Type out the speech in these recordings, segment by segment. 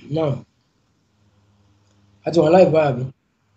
náà àti wọn láì bá àbí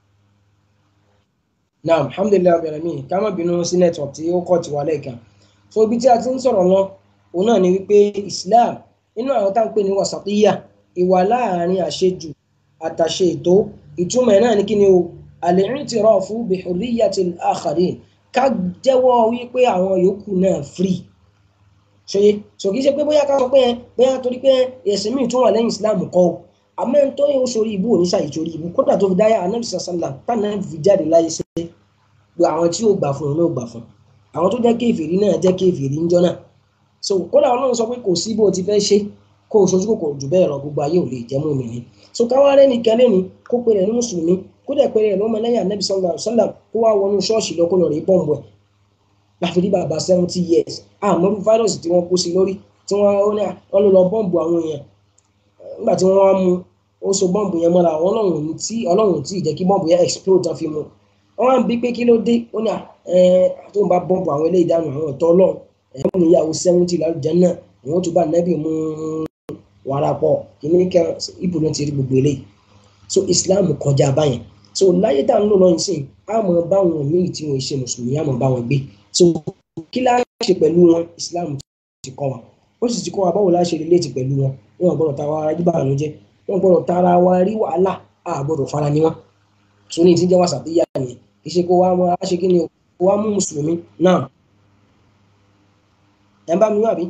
náà alhamdulilayi abẹ́rẹ́ mi ká má bínú sí network tí ó kọ̀ tí wà lẹ́ẹ̀kan so ibi tí a ti ń sọ̀rọ̀ lọ òun náà ni wípé Islam nínú àwọn tá à ń pè ní wasatiyya ìwà láàrin àṣejù àtàṣe ètò ìtumọ̀ ẹ̀ náà ní kí ni o al-i'tirafu bi hurriyyati al-akharin ká jẹ́wọ́ wípé àwọn yòókù náà free ṣòye so kì í ṣe pé bóyá ká sọ pé bóyá torí pé ẹ̀sìn míì tún wà lẹ́yìn Islam kọ́ o àmọ́ ẹni tó yẹ sórí ibú òní ṣàyè sórí ibú kódà tó fi dáyà anabi sàlám tánà fi jáde láyé ṣe pé àwọn tí yóò gbà fún òun náà gbà fún àwọn tó jẹ́ kéfìrí náà jẹ́ kéfìrí ńjọ́ náà so kódà Ọlọ́run sọ pé kò sí bó ti fẹ́ ṣe kó o sojú kòkòrò jù bẹ́ẹ̀ lọ gbogbo ayé ò lè jẹ́ mú mi ní so káwá rẹ́ nìkan lẹ́ni kó pe rẹ̀ ní mùsùlùmí kó dẹ̀ pe rẹ̀ lọ́mọ lẹ́yìn anabi sàlám kó wá wọnú ṣọ́ọ̀ṣì lọ kó lọ rí bọ́ǹbù ẹ̀ láfi rí bàbá seventy years àmọ́rú fáírọ̀sì tí wọ́n kó sí lórí tí wọ́n lọ lọ bọ́ǹbù àwọn èèyàn nígbà tí wọ́n wá mú ó so bọ́ǹbù yẹn mọ́ra àwọn ọlọ́run tí ọlọ́run tí ìjẹ́ kí bọ́ǹbù yẹn explode tán fi mú wọ́n wá ń bí pé kí ló dé ó ní tó ń bá bọ́ǹbù àwọn eléyìí dànù àwọn ọ̀tọ́ ọlọ́run ẹ̀wọ̀n níyàwó seventy lálùjẹ́ náà wọ́n tún bá nẹ́bì mú wàrà pọ̀ kìíní kan ibù ló ti rí gbogbo eléyìí so Islam kọjá báyẹn so láyé tá à ń lò lọ́yìn sí àmọ́ báwọn míì tí wọ́n ṣe mùsùlùmí àmọ́ báwọn gbé so kí láá ṣe pẹ̀lú wọn Islam ti kọ́ wa ó sì ti kọ́ wa báwo láá ṣe relate pẹ̀lú wọn wọn gbọ́dọ̀ ta wa arájú báwọn jẹ́ wọn gbọ́dọ̀ tara wa rí wàhálà a gbọ́dọ̀ fara ní wọn tó ní ìtìjẹ́ wàsà tó yá nìyẹn kì í ṣe kó wá wọn á ṣe kí ni kó wá mú mùsùlùmí náà ẹ̀ ń bá mi wá bí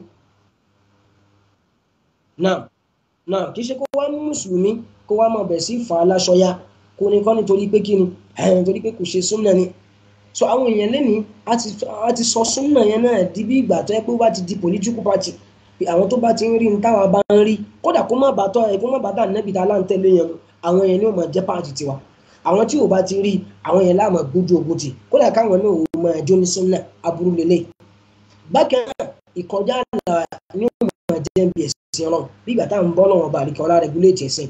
náà náà kì í ṣe kó wá mú mùsùlùmí kó wá mọ̀ bẹ̀ sí fà á láṣọyá kó ní kọ́ nítorí pé kí ni nítorí pé kò ṣe súnmọ́ ni so àwọn èèyàn lẹ́nìí a ti sọ súnmọ́ yẹn náà di bí ìgbà tó yẹ pé ó bá ti di political party pé àwọn tó bá ti ń rí ní táwa bá ń rí kódà kó má bàtọ ẹ kó má bàtà nẹbi tá a láǹtẹ̀lé yẹn àwọn yẹn ni ó máa jẹ́ páàtì tiwa àwọn tí ò bá ti rí àwọn yẹn láàmú gbójú ogun tì kódà káwọn náà ò máa jó ní súnà aburú lélẹ̀ bákan náà ìkọjá àlà ni ó máa jẹ́ bí ẹ̀sìn ọlọ́run bí ìgbà táwọn bọ́ lọ́wọ́ bá àríkọ́ ọlá rẹgúléètì ẹ̀sìn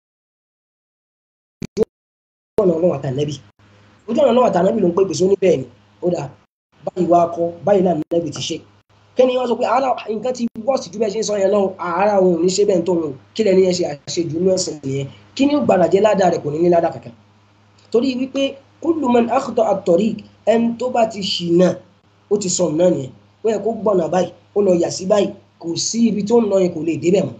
ojú ọ̀nà ọlọ́run àtànẹ́bì ojú ọ̀nà ọlọ́run àtànẹ́bì ló ń pè pèsè ó ní bẹ́ẹ̀ ni ó dà báyìí wá kọ́ báyìí náà nẹ́bì ti ṣe kẹ́ni wọ́n sọ pé ara nǹkan ti wọ́ọ̀sì ju bẹ́ẹ̀ ṣe ń sọ yẹn lọ́wọ́ ara òun ò ní ṣe bẹ́ẹ̀ tó wọn kí lẹ́ni yẹn ṣe àṣejù inú ẹ̀sìn nìyẹn kí ni ó gbàdà jẹ́ ládàá rẹ̀ kò ní ní ládàá kankan torí wípé kullu man akhta at-tariq ẹni tó bá ti ṣìnà ó ti sọnù náà nìyẹn ó yẹ kó gbọ̀nà báyìí ó lọ yà sí báyìí kò sí ibi tó ń lọ yẹn kò lè débẹ̀ mọ́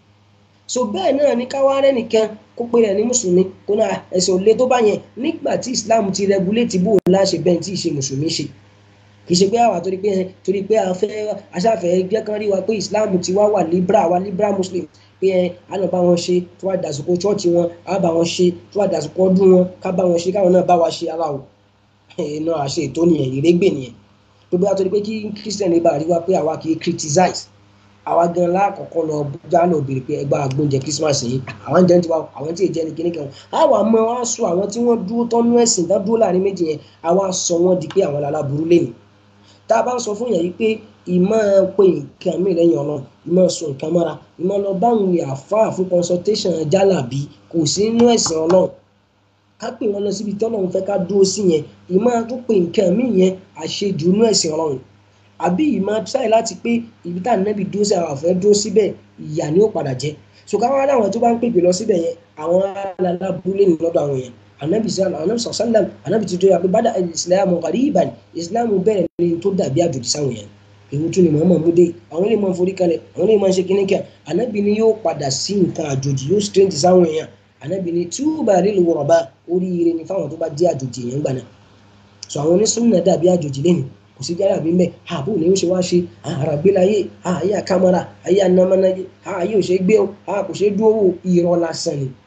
so bẹ́ẹ̀ náà ní káwá rẹ̀ nìkan kó pé rẹ̀ ní mùsùlùmí kó náà ẹ̀sìn ò le tó bá yẹn nígbà tí Islam ti rẹguléètì bó o láṣẹ bẹ́ẹ̀ tí ì ṣe mùsùlùmí ṣe kì í ṣe pé àwa torí pé torí pé a fẹ́ aṣáfẹ́ jẹ́ kán rí wa pé islam ti wá wà libra wa libra muslim pé ẹ á lọ bá wọn ṣe tó wà dàsìkò chọ́ọ̀chì wọn á bá wọn ṣe tó wà dàsìkò ọdún wọn ká bá wọn ṣe káwọn náà bá wa ṣe ara o iná àṣẹ ètò nìyẹn ìrégbè nìyẹn tó bá torí pé kí christian lè bá rí wa pé àwa kì í criticize àwa gan lákọ̀ọ́kọ́ lọ já lọ bèrè pé ẹgbẹ́ àgbóúnjẹ christmas yìí àwọn jẹ́ tiwa àwọn tí èjẹ́ ni kíní kan àwa mọ wá sọ àwọn tí wọ́n dúró tọ́nú ẹ̀sìn tán dúró láàrin méjì yẹn àwa sọ wọ́n di pé àwọn aláburú lẹ́nu tá a bá ń sọ fún yẹn yìí pé ìmọ̀ pé nǹkan mi lẹ́yìn ọlọ́run ìmọ̀ sọ nǹkan mọ́ra ìmọ̀ lọ báwọn àfáà fún consultation jálàbí kò sí nínú ẹ̀sìn ọlọ́run ká pè wọ́n lọ síbi tọ́lọ́run fẹ́ ká dúró sí yẹn ìmọ̀ tó pé nǹkan mi yẹn àṣejù nínú ẹ̀sìn ọlọ́run àbí ìmọ̀ sáì láti pé ibi tá à nẹ́bi dúró sí àwọn àfẹ́ dúró síbẹ̀ ìyà ni ó padà jẹ́ so káwọn aláwọn tó bá ń pèpè lọ síbẹ̀ yẹn àwọn alábúlé ní lọ́dọ̀ àwọn yẹn anabi sallam anabi sallam anabi ti tó yà pé bada islam ghariban islam bẹ̀rẹ̀ ní tó dàbí àjòjì sáwọn yẹn èwo tún ni muhammad mú dé àwọn lè máa forí kalẹ̀ àwọn lè máa ṣe kíní kẹ anabi ni yóò padà sí nǹkan àjòjì yóò strange sáwọn yẹn anabi ni túbà lílu wọ̀rọ̀bá oríire ni fáwọn tó bá jẹ́ àjòjì yẹn gbà náà so àwọn onísúnnà dàbí àjòjì lẹ́nu kò sí jára bí mẹ́ àbò ní ó ṣe wá ṣe àràgbélayé àyè àkàmọ́ra àyè ànàmọ́náyé àyè ò ṣe gbé o kò ṣe dúró irọ́ lásán ni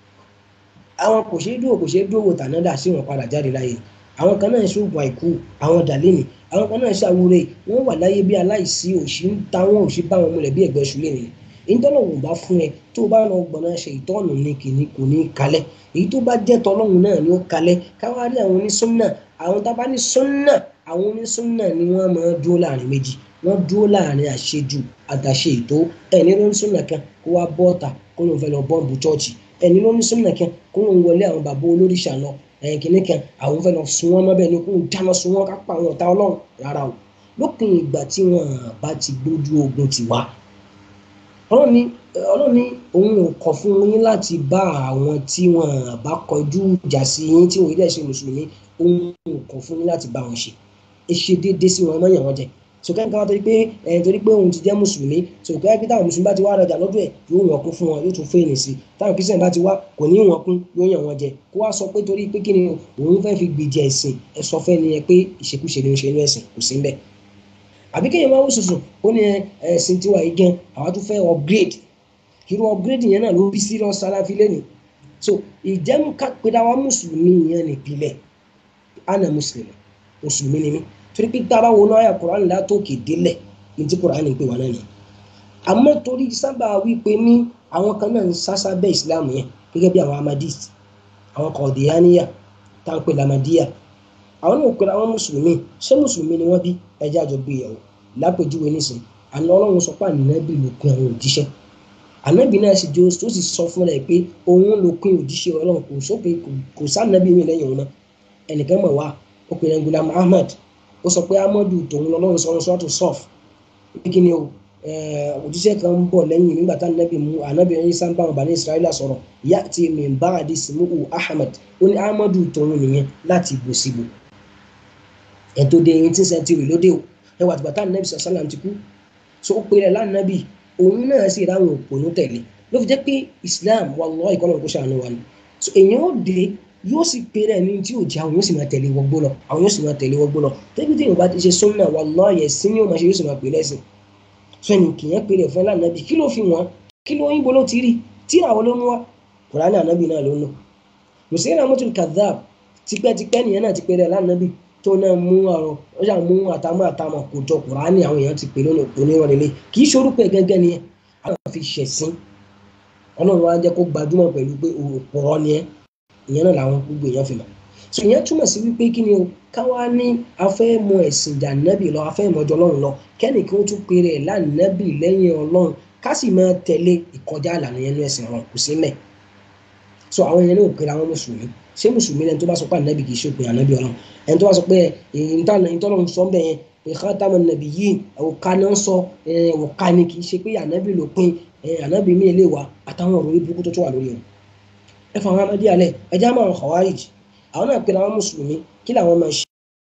àwọn kò ṣeé dúró kò ṣeé dúró tànádà sí wọn padà jáde láyé àwọn kan náà ṣoògùn àìkú àwọn dàlẹ́nì àwọn kan náà ṣàwúrẹ́ wọ́n wà láyé bí aláìsí òṣì ń ta wọn òṣì bá wọn múlẹ̀ bí ẹ̀gbẹ́ ṣúlẹ̀ nìyẹn ìtọ́lọ́hùn bá fún ẹ tó bá lọ gbọ̀nà ṣe ìtọ́nù ní kìíní kò ní kalẹ̀ èyí tó bá jẹ́ tọ́lọ́hùn náà ni ó kalẹ̀ káwá rí àwọn onísúnnà àwọn tá a bá ní súnnà àwọn onísúnnà ni wọ́n máa dúró láàrin méjì wọ́n dúró láàrin àṣejù àtàṣe ètò ẹ̀ ní onísúnnà kan kó wá bọ́ọ̀tà kó lóun fẹ́ lọ bọ́ǹbù chọ́ọ̀chì ẹni ló ní súnmọ́ kan kó lóun wọlé àwọn bàbá olóríṣà lọ ẹ̀yìn kìíní kan àwọn fẹ́ lọ sun wọn mọ́bẹ̀ ni kó ń dáná sun wọn ká pa àwọn ọ̀tá ọlọ́run rárá o lópin ìgbà tí wọn bá ti gbójú ogun ti wá ọlọ́run ní ọlọ́run ní òun ò kọ̀ fún yín láti bá àwọn tí wọn bá kọjú ìjà sí yín tí wọn ilé ṣe mùsùlùmí òun ò kọ̀ fún yín láti bá wọn ṣe ẹ ṣe déédéé sí wọn mọ́yàn wọn jẹ sọkẹ́ nǹkan torí pé ẹ̀ torí pé òun ti jẹ́ mùsùlùmí sọkẹ́ pé táwọn mùsùlùmí bá ti wá rajà lọ́dọ̀ ẹ̀ yóò wọ̀n kún fún wọn yóò tún fèèní sí i táwọn kristian bá ti wá kò ní wọ̀n kún yóò yàn wọn jẹ kó wá sọ pé torí pé kí ni òun fẹ́ fi gbèjà ẹ̀sìn ẹ sọ fẹ́ ni ẹ pé ìṣekúṣe ni ó ṣe inú ẹ̀sìn kò sí ń bẹ̀ àbí kéèyàn máa wò sùsùn ó ní ẹ̀sìn tiwa yìí gan àwa tún fẹ́ upgrade irú upgrade yẹn náà ló bí serious salafi lẹ́nu so ìjẹ́mu kápẹ́dá wa mùsùlùmí yẹn nìpìlẹ̀ ana mùsùlùmí mùsùlùmí ni mí torí pé tá a bá wọnú àyà Kùránì látòkè délẹ̀ ní tí Kùránì ń pè wá náà ni àmọ́ torí sábà wípé ní àwọn kan náà ń sásá bẹ́ ìsìláàmù yẹn gẹ́gẹ́ bí àwọn amadist àwọn kọ̀ọ̀dìyàníyà tá à ń pè lamadiya àwọn náà pèrè àwọn mùsùlùmí ṣé mùsùlùmí ni wọ́n bí ẹjẹ́ àjọ gbé yẹ̀wò lápèjúwe nísìn àná ọlọ́run sọ pé ànábì ló pin àwọn òjíṣẹ́ ànábì náà sì jó tó sì sọ fún ẹ pé òun ló pin òjíṣẹ́ ọlọ́run kò sópin kò sànábì mi lẹ́yìn òun náà ẹnìkan mọ̀ wá ó pè ní Gulam Ahmad ó sọ pé amadu tòun lọ́lọ́run sọ sọ́tò sọ́f pé kí ni o òjíṣẹ́ kan ń bọ̀ lẹ́yìn nígbà tá ànábì mú ànábì ẹ̀yìn sábà wọn bá ní Israẹla sọ̀rọ̀ ìyá àti min ba'di ismuhu Ahmad ó ní amadu tòun nìyẹn láti ibò síbò ẹ̀ tó dé eighteen century lóde o ẹ wà tìgbà tá ànábì sàlám ti kú so ó pèrè lánàbì òun náà sì ráwọn òpònú tẹ̀lé ló fi jẹ́ pé Islam wallahi ìkọlọ̀ kó ṣàánú wa ni so èèyàn ó dé yóò sì pèrè ẹni tí ò jẹ́ àwọn yóò sì máa tẹ̀lé wọgbó lọ àwọn yóò sì máa tẹ̀lé wọgbó lọ tẹ́bí tí yorùbá ti ṣe súnmọ́ wallahi ẹ̀sìn ni ó máa ṣe yóò sì máa pè lẹ́sìn so ẹnì kìyẹn pèrè fún lánàbì kí ló fi wọn kí ló yín bo ló ti rí tí àwọn ló mú wa Kùránì ànábì náà ló ń lò Musailamatul kadhab tipẹ́tipẹ́ nìyẹn náà ti pèrè lánàbì tó náà mú ọ̀rọ̀ ó ṣà mú àtàmọ́ àtàmọ́ kò jọ Kùránì àwọn èèyàn ti pè lónìí onírọ̀lẹ́lẹ́ kì í ṣorúkọ ẹ̀ gángan nìyẹn àwọn fi ṣẹ̀sìn ọlọ́run wa jẹ́ kó gbajúmọ̀ pẹ̀lú pé òpòrọ̀ ni ẹ́ ìyẹn náà làwọn gbogbo èèyàn fi mọ̀ so ìyẹn túmọ̀ sí wípé kí ni o káwá ní afẹ́ mọ ẹ̀sìn ìjà nẹ́bì lọ afẹ́ mọ̀jọ ọlọ́run lọ kẹ́nìkí ó tún péré ẹ̀ lánàbì lẹ́yìn ọlọ́run ká sì máa tẹ̀lé ìkọjá àlànà yẹn ní ẹ̀sìn ọ̀run kò sí mẹ́ so àwọn yẹn náà pèrè àwọn mùsùlùmí ṣé mùsùlùmí lẹni tó bá sọ pé ànábì kì í ṣe òpin ànábì ọlọ́run ẹni tó bá sọ pé ìtọ́lọ́run sọ bẹ́ẹ̀ yẹn pé khataman nabiyyin òkà náà sọ òkà ni kì í ṣe pé ànábì ló pin ànábì mi lè wà àtàwọn ọ̀rọ̀ orí burúkú tó tó wà lórí wọn ẹ fà wọn amadi alẹ ẹ já máa khawarij àwọn náà pèrè àwọn mùsùlùmí kí làwọn máa ṣe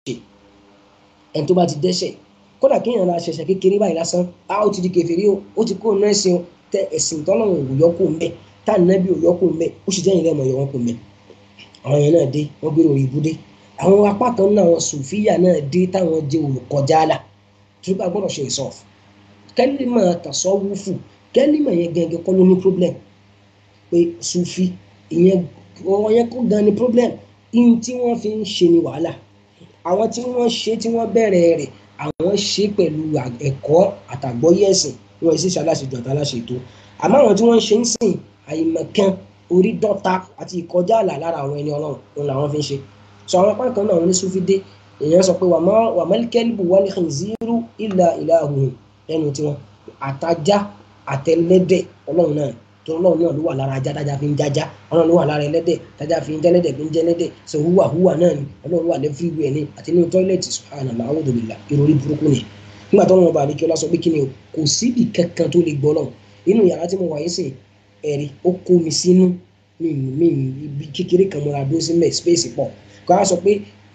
ẹni tó bá ti dẹ́ṣẹ̀ kódà kí èèyàn ra ṣẹ̀ṣẹ̀ kékeré báyìí lásán a ó ti di kèfèrí o ó ti kó nínú ẹ̀sìn tẹ ẹ̀sìn tọ́lọ́run ò yọkù ń bẹ tá ànábì ò yọkù ń bẹ ó sì jẹ́ ìrẹ́mọ̀ yọ wọn kù ń bẹ àwọn yẹn náà dé wọ́n gbé orí ibú dé àwọn apá kan náà àwọn sùfíyà náà dé táwọn jẹ́ olùkọjá àlà tó bá gbọ́dọ̀ ṣe ìsọ̀f kẹ́límà tasawufu kẹ́límà yẹn gẹ́gẹ́ kọ́ ló ní problem pé sufi ìyẹn ọ̀rọ̀ yẹn kó gan ni problem ihun tí wọ́n fi ń ṣe ni wàhálà àwọn tí wọ́n ṣe tí wọ́n bẹ̀rẹ̀ rẹ̀ àwọn ṣe pẹ̀lú ẹ̀kọ́ àtàgbọ́yé ẹ̀sìn wọn sì ṣaláṣejù àtàláṣetò àmọ́ àwọn tí wọ́n ṣe ń sìn àìmọ̀kan orí dọ́ta àti ìkọjá àlà lára àwọn ẹni ọlọ́run òun làwọn fi ń ṣe sọ àwọn apá kan náà wọn ní sufi dé èèyàn sọ pé wà mẹ́líkẹ́lìbù wal khinziru illa ilahuhum lẹ́nu tiwọn àtajá àtẹlẹ́dẹ̀ ọlọ́run náà tó ọlọ́run náà ló wà lára ajá tájá fi ń jájá ọlọ́run ló wà lára ẹlẹ́dẹ̀ tájá fi ń jẹ́lẹ́dẹ̀ fi ń jẹ́lẹ́dẹ̀ sọ húwà húwà náà ni ọlọ́run wà lẹ́fíwẹ̀ ni àti nínú tọ́ílẹ̀tì subhanallah a'udhu billah ìròrí burúkú ni nígbà tó wọn bá àdékẹ́ ọlá sọ pé kí ni o kò síbi kankan tó lè gbọ́ lọ́hùn inú yàrá tí mo wà yín sìn ẹ̀rí ó kó mi sínú mi mi ibi kékeré kan mọ́ra dúró sí mẹ́ space pọ̀ kó a sọ pé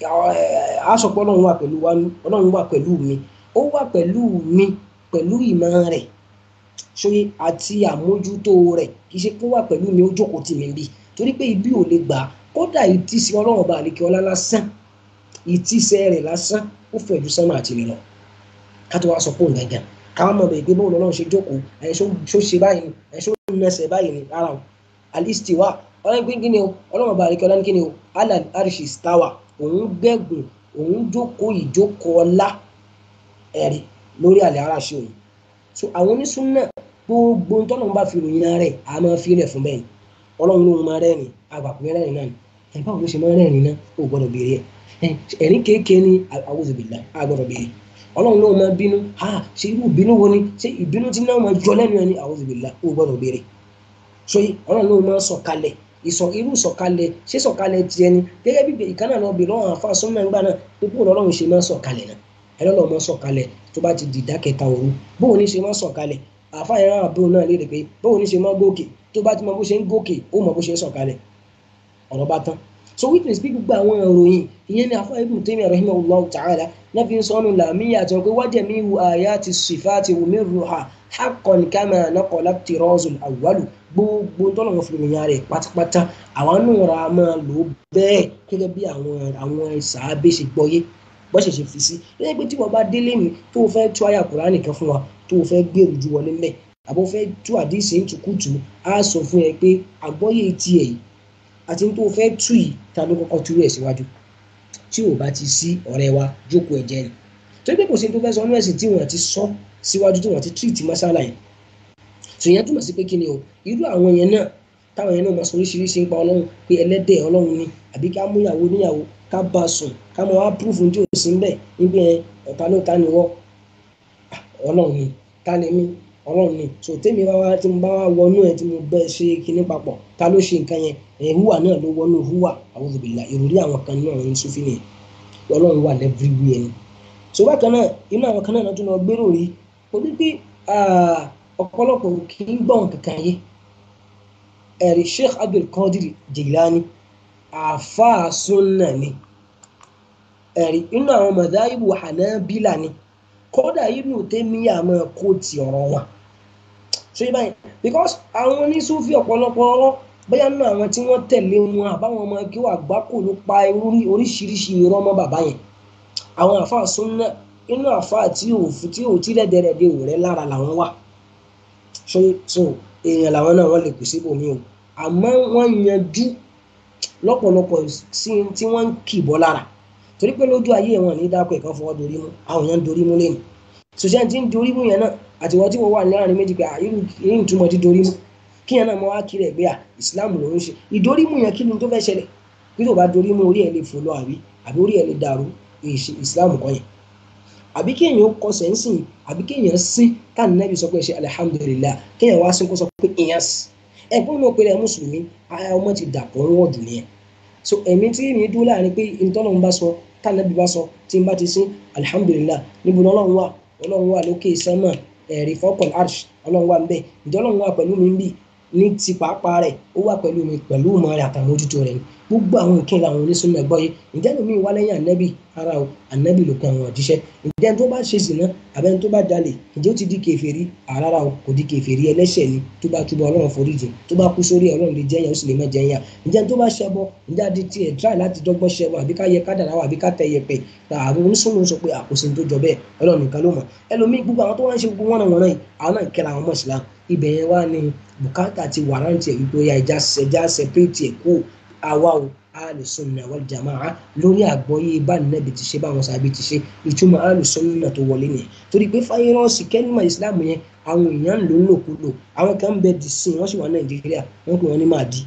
a sọ pé ọlọ́run wà pẹ̀lú wa ọlọ́run wà pẹ̀lú mi ó wà pẹ̀lú mi pẹ̀lú ìmọ̀ rẹ̀ ṣóyè àti àmójútó rẹ̀ kì í ṣe kó wà pẹ̀lú mi ó jókòó tì mí bí torí pé ibi ò lè gbà kódà ìtísí ọlọ́run ọba àlekè ọlá lásán ìtísẹ́ rẹ̀ lásán ó fẹ̀ ju sánmà àti ilẹ̀ lọ ká tó wá sọ pé òun gàngàn káwọn mọ̀ bẹ́ẹ̀ pé bóun lọ́lọ́run ṣe jókòó ẹ̀ ṣó ṣe báyìí ni ẹ̀ ṣó nẹsẹ̀ báyìí ni ara o alistiwa ọlọ́run pé kí ni o ọlọ́run ọba àlekè ọlá ní kí ni o alal arishi stawa òun gbẹ̀gùn òun jókòó ìjókòó ọlá ẹ̀rí lórí àlẹ́ aráṣẹ́ òun so àwọn onísúnnà gbogbo tọ́lọ́run bá fi ròyìn rẹ̀ a máa fi rẹ̀ fún bẹ́ẹ̀ ni ọlọ́run ló máa rẹ́rìn àgbàpẹ́ rẹ́rìn náà ni ẹ̀ báwo ló ṣe máa rẹ́rìn náà ó gbọ́dọ̀ béèrè ẹ̀ ẹ̀rín kéèké ní a'udhu billah a gbọ́dọ̀ béèrè ọlọ́run ló máa bínú ha ṣe irú ìbínú wo ni ṣe ìbínú tí náà máa jọ lẹ́nu ẹni a'udhu billah ó gbọ́dọ̀ béèrè so ọlọ́run ló máa sọ̀kalẹ̀ ìsọ irú sọ̀kalẹ̀ ṣé sọ̀kalẹ̀ tiẹ̀ ni gẹ́gẹ́ bí ìkànnà lọ bèèrè lọ́wọ́ àfa súnmọ́ ẹgbà náà pé bóun ọlọ́run ṣe máa sọ̀kalẹ̀ náà ẹlọ́lọ́ máa sọ̀kalẹ̀ tó bá ti dìdá kẹta òru bóun ní ṣe máa sọ̀kalẹ̀ àáfàá yẹn ráhùn bóun náà léèrè pé bóun ní ṣe mọ́ gòkè tó bá ti mọ bó ṣe ń gòkè ó mọ bó ṣe ń sọ̀kalẹ̀ ọ̀rọ̀ bá tán so witness bí gbogbo àwọn ìròyìn ìyẹn ní àáfàá Ibn Taymiyyah rahimahullahu ta'ala náà fi ń sọnù làmíyà àti wọn pé wájà mi hu ayati sifati wùmí ruha haqqan kama naqala tirazul awwalu gbogbo tọ́lọ̀ wọn fi ròyìn rẹ̀ pátápátá àwọn náà ra máa lò ó bẹ́ẹ̀ gẹ́gẹ́ bí àwọn àwọn sàábé ṣe gbọ́yé bọ́ ṣe ṣe fi sí lẹ́yìn pé tí wọ́n bá délé mi tó o fẹ́ tú àyà Kùránì kan fún wa tó o fẹ́ gbèrú ju wọlé mẹ́ àbọ̀ fẹ́ tú àdìsí ìtukùtù á sọ fún ẹ pé àgbọ́yé tiẹ̀ yìí àti tó o fẹ́ tú yìí ta ló kọ́kọ́ tú rẹ̀ síwájú tí o bá ti sí ọ̀rẹ́ wa jókòó ẹ̀jẹ̀ ni torí pé kò sí tó fẹ́ sọ ọ́nú ẹ̀sìn tí wọ́n ti sọ síwájú tí wọ́n ti tírìtì mọ́sálà yẹn sòyẹn túmọ̀ sí pé kí ni o irú àwọn yẹn náà táwọn yẹn náà máa sọ oríṣiríṣi ń pa ọlọ́run pé ẹlẹ́dẹ̀ ọlọ́run ni àbí ká mú ìyàwó níyàwó ká bá a sùn ká mọ wá púrúfù tí ò sí ń bẹ̀ níbi ẹ̀ ọ̀tá ló ta ni wọ́ ọlọ́run ni ta ni mí ọlọ́run ni so tèmi bá wá tí mo bá wá wọnú ẹ̀ tí mo bẹ́ ṣe kinní papọ̀ ta ló ṣe nǹkan yẹn ẹ̀ húwà náà ló wọnú húwà a'udhu billah ìròrí àwọn kan náà ń sún fínì ọlọ́run wà everywhere ni so bákan náà inú àwọn kan náà tún lọ gbérò rí o ní pé ọ̀pọ̀lọpọ̀ kì í gbọ́n kankan yé ẹ̀rí Sheikh Abdul Qadir Jilani àáfàá sunna ni ẹ̀rí inú àwọn madhahibu Hanabila ni kódà Ibn Taymiyyah máa kó ti ọ̀rọ̀ wọn ṣé báyìí because àwọn oníṣúfì ọ̀pọ̀lọpọ̀ ọ̀rọ̀ bóyá nínú àwọn tí wọ́n tẹ̀lé wọn àbáwọn ọmọ kí wọ́n àgbákò ló pa oríṣiríṣi irọ́ mọ́ bàbá yẹn àwọn àáfàá sunna inú àáfàá tí ò tí ò tí rẹ́dẹ̀rẹ́dẹ̀ ò rẹ́ lára làwọn wà so so èèyàn làwọn náà wọ́n lè pè síbòmí o àmọ́ wọ́n yanjú lọ́pọ̀lọpọ̀ sí tí wọ́n ń kìbọ́ lára torí pé lójú ayé wọn ní dákọ̀ ẹ̀kan fọwọ́ dorí mú àwọn èèyàn ń dorí mú lẹ́nu sòṣẹ́ tí ń dorí mú yẹn náà àtiwọ́ tí wọ́n wà láàrin méjì pé irú irú ìtumọ̀ di dorí mú kí yẹn náà mọ wá kiri ẹ̀ pé à Islam ló ń ṣe ìdorí mú yẹn kí ni tó fẹ́ ṣẹlẹ̀ bí tó bá dorí mú orí ẹ̀ lè fò lọ àbí àbí orí ẹ̀ lè dàrú Islam kọ́ yẹn àbí kéèyàn kọsẹ̀ ń sìn àbí kéèyàn sín káà nẹ́bí sọ pé ṣe alihamudulilayi kéèyàn wá sín kó sọ pé ìyẹn sí ẹ̀gbọ́n náà péré mùsùlùmí ọmọ ti dàpọ̀ ń wọ̀dù nìyẹn so ẹ̀mí tí mi dúró láàrin pé ìtọ́nà bá sọ káà nẹ́bí bá sọ tí n bá ti sín alihamudulilayi níbo ni ọlọ́run wà ọlọ́run wà lókè sánmà ẹ̀rí fọ́kàn arsh ọlọ́run wà nbẹ ìjọ ọlọ́run wà pẹ̀lú mi bì ní ti pàápàá rẹ̀ ó wà pẹ̀lú mi pẹ̀lú ìmọ̀ rẹ̀ àtàwọn ojútùú rẹ̀ ni gbogbo àwọn nǹkan làwọn onísùnmọ̀ ẹ̀gbọ́ yìí ǹjẹ́ lómi wá lẹ́yìn ànábì ara o ànábì ló kan àwọn òjíṣẹ́ ǹjẹ́ tó bá ṣe sìnà àbẹ́ni tó bá jalè ǹjẹ́ ó ti di kèfèrí àrárá o kò di kèfèrí ẹlẹ́ṣẹ̀ ni tó bá túbọ̀ ọlọ́run foríjì tó bá kú sórí ọlọ́run lè jẹ́yàn ó sì lè má jẹ́yàn ǹjẹ́ tó bá ṣẹbọ ǹjẹ́ adé tiẹ̀ try láti dọ́gbọ́n ṣẹbọ àbí ká yẹ ká dàrá àbí ká tẹ yẹpẹ àwọn onísùnmọ̀ sọ pé àkóso tó jọ bẹ́ẹ̀ ọlọ́run nìkan ló mọ̀ ẹlòmíì gbogbo àwọn tó wá ń ṣe gbogbo wọn náà wọn náà àwọn náà kẹra àwọn mọ̀ sílá ibẹ̀ yẹn wá ní bùkátà ti wàrántì ẹ̀ wípé ẹja ẹja separate ẹ̀ kó àwa o alùsùnà wal jamaa lórí àgbọ́yé bá nẹ́bi ti ṣe báwọn sábẹ́ ti ṣe ìtumọ̀ alùsùnà tó wọlé nìyẹn torí pé fáyírọ́ọ̀sì kẹ́límà ìsìláàmù yẹn àwọn èèyàn ló ń lòkulò àwọn kan ń bẹ dì sí wọ́n sì wà nàìjíríà wọ́n pè wọ́n ní màdí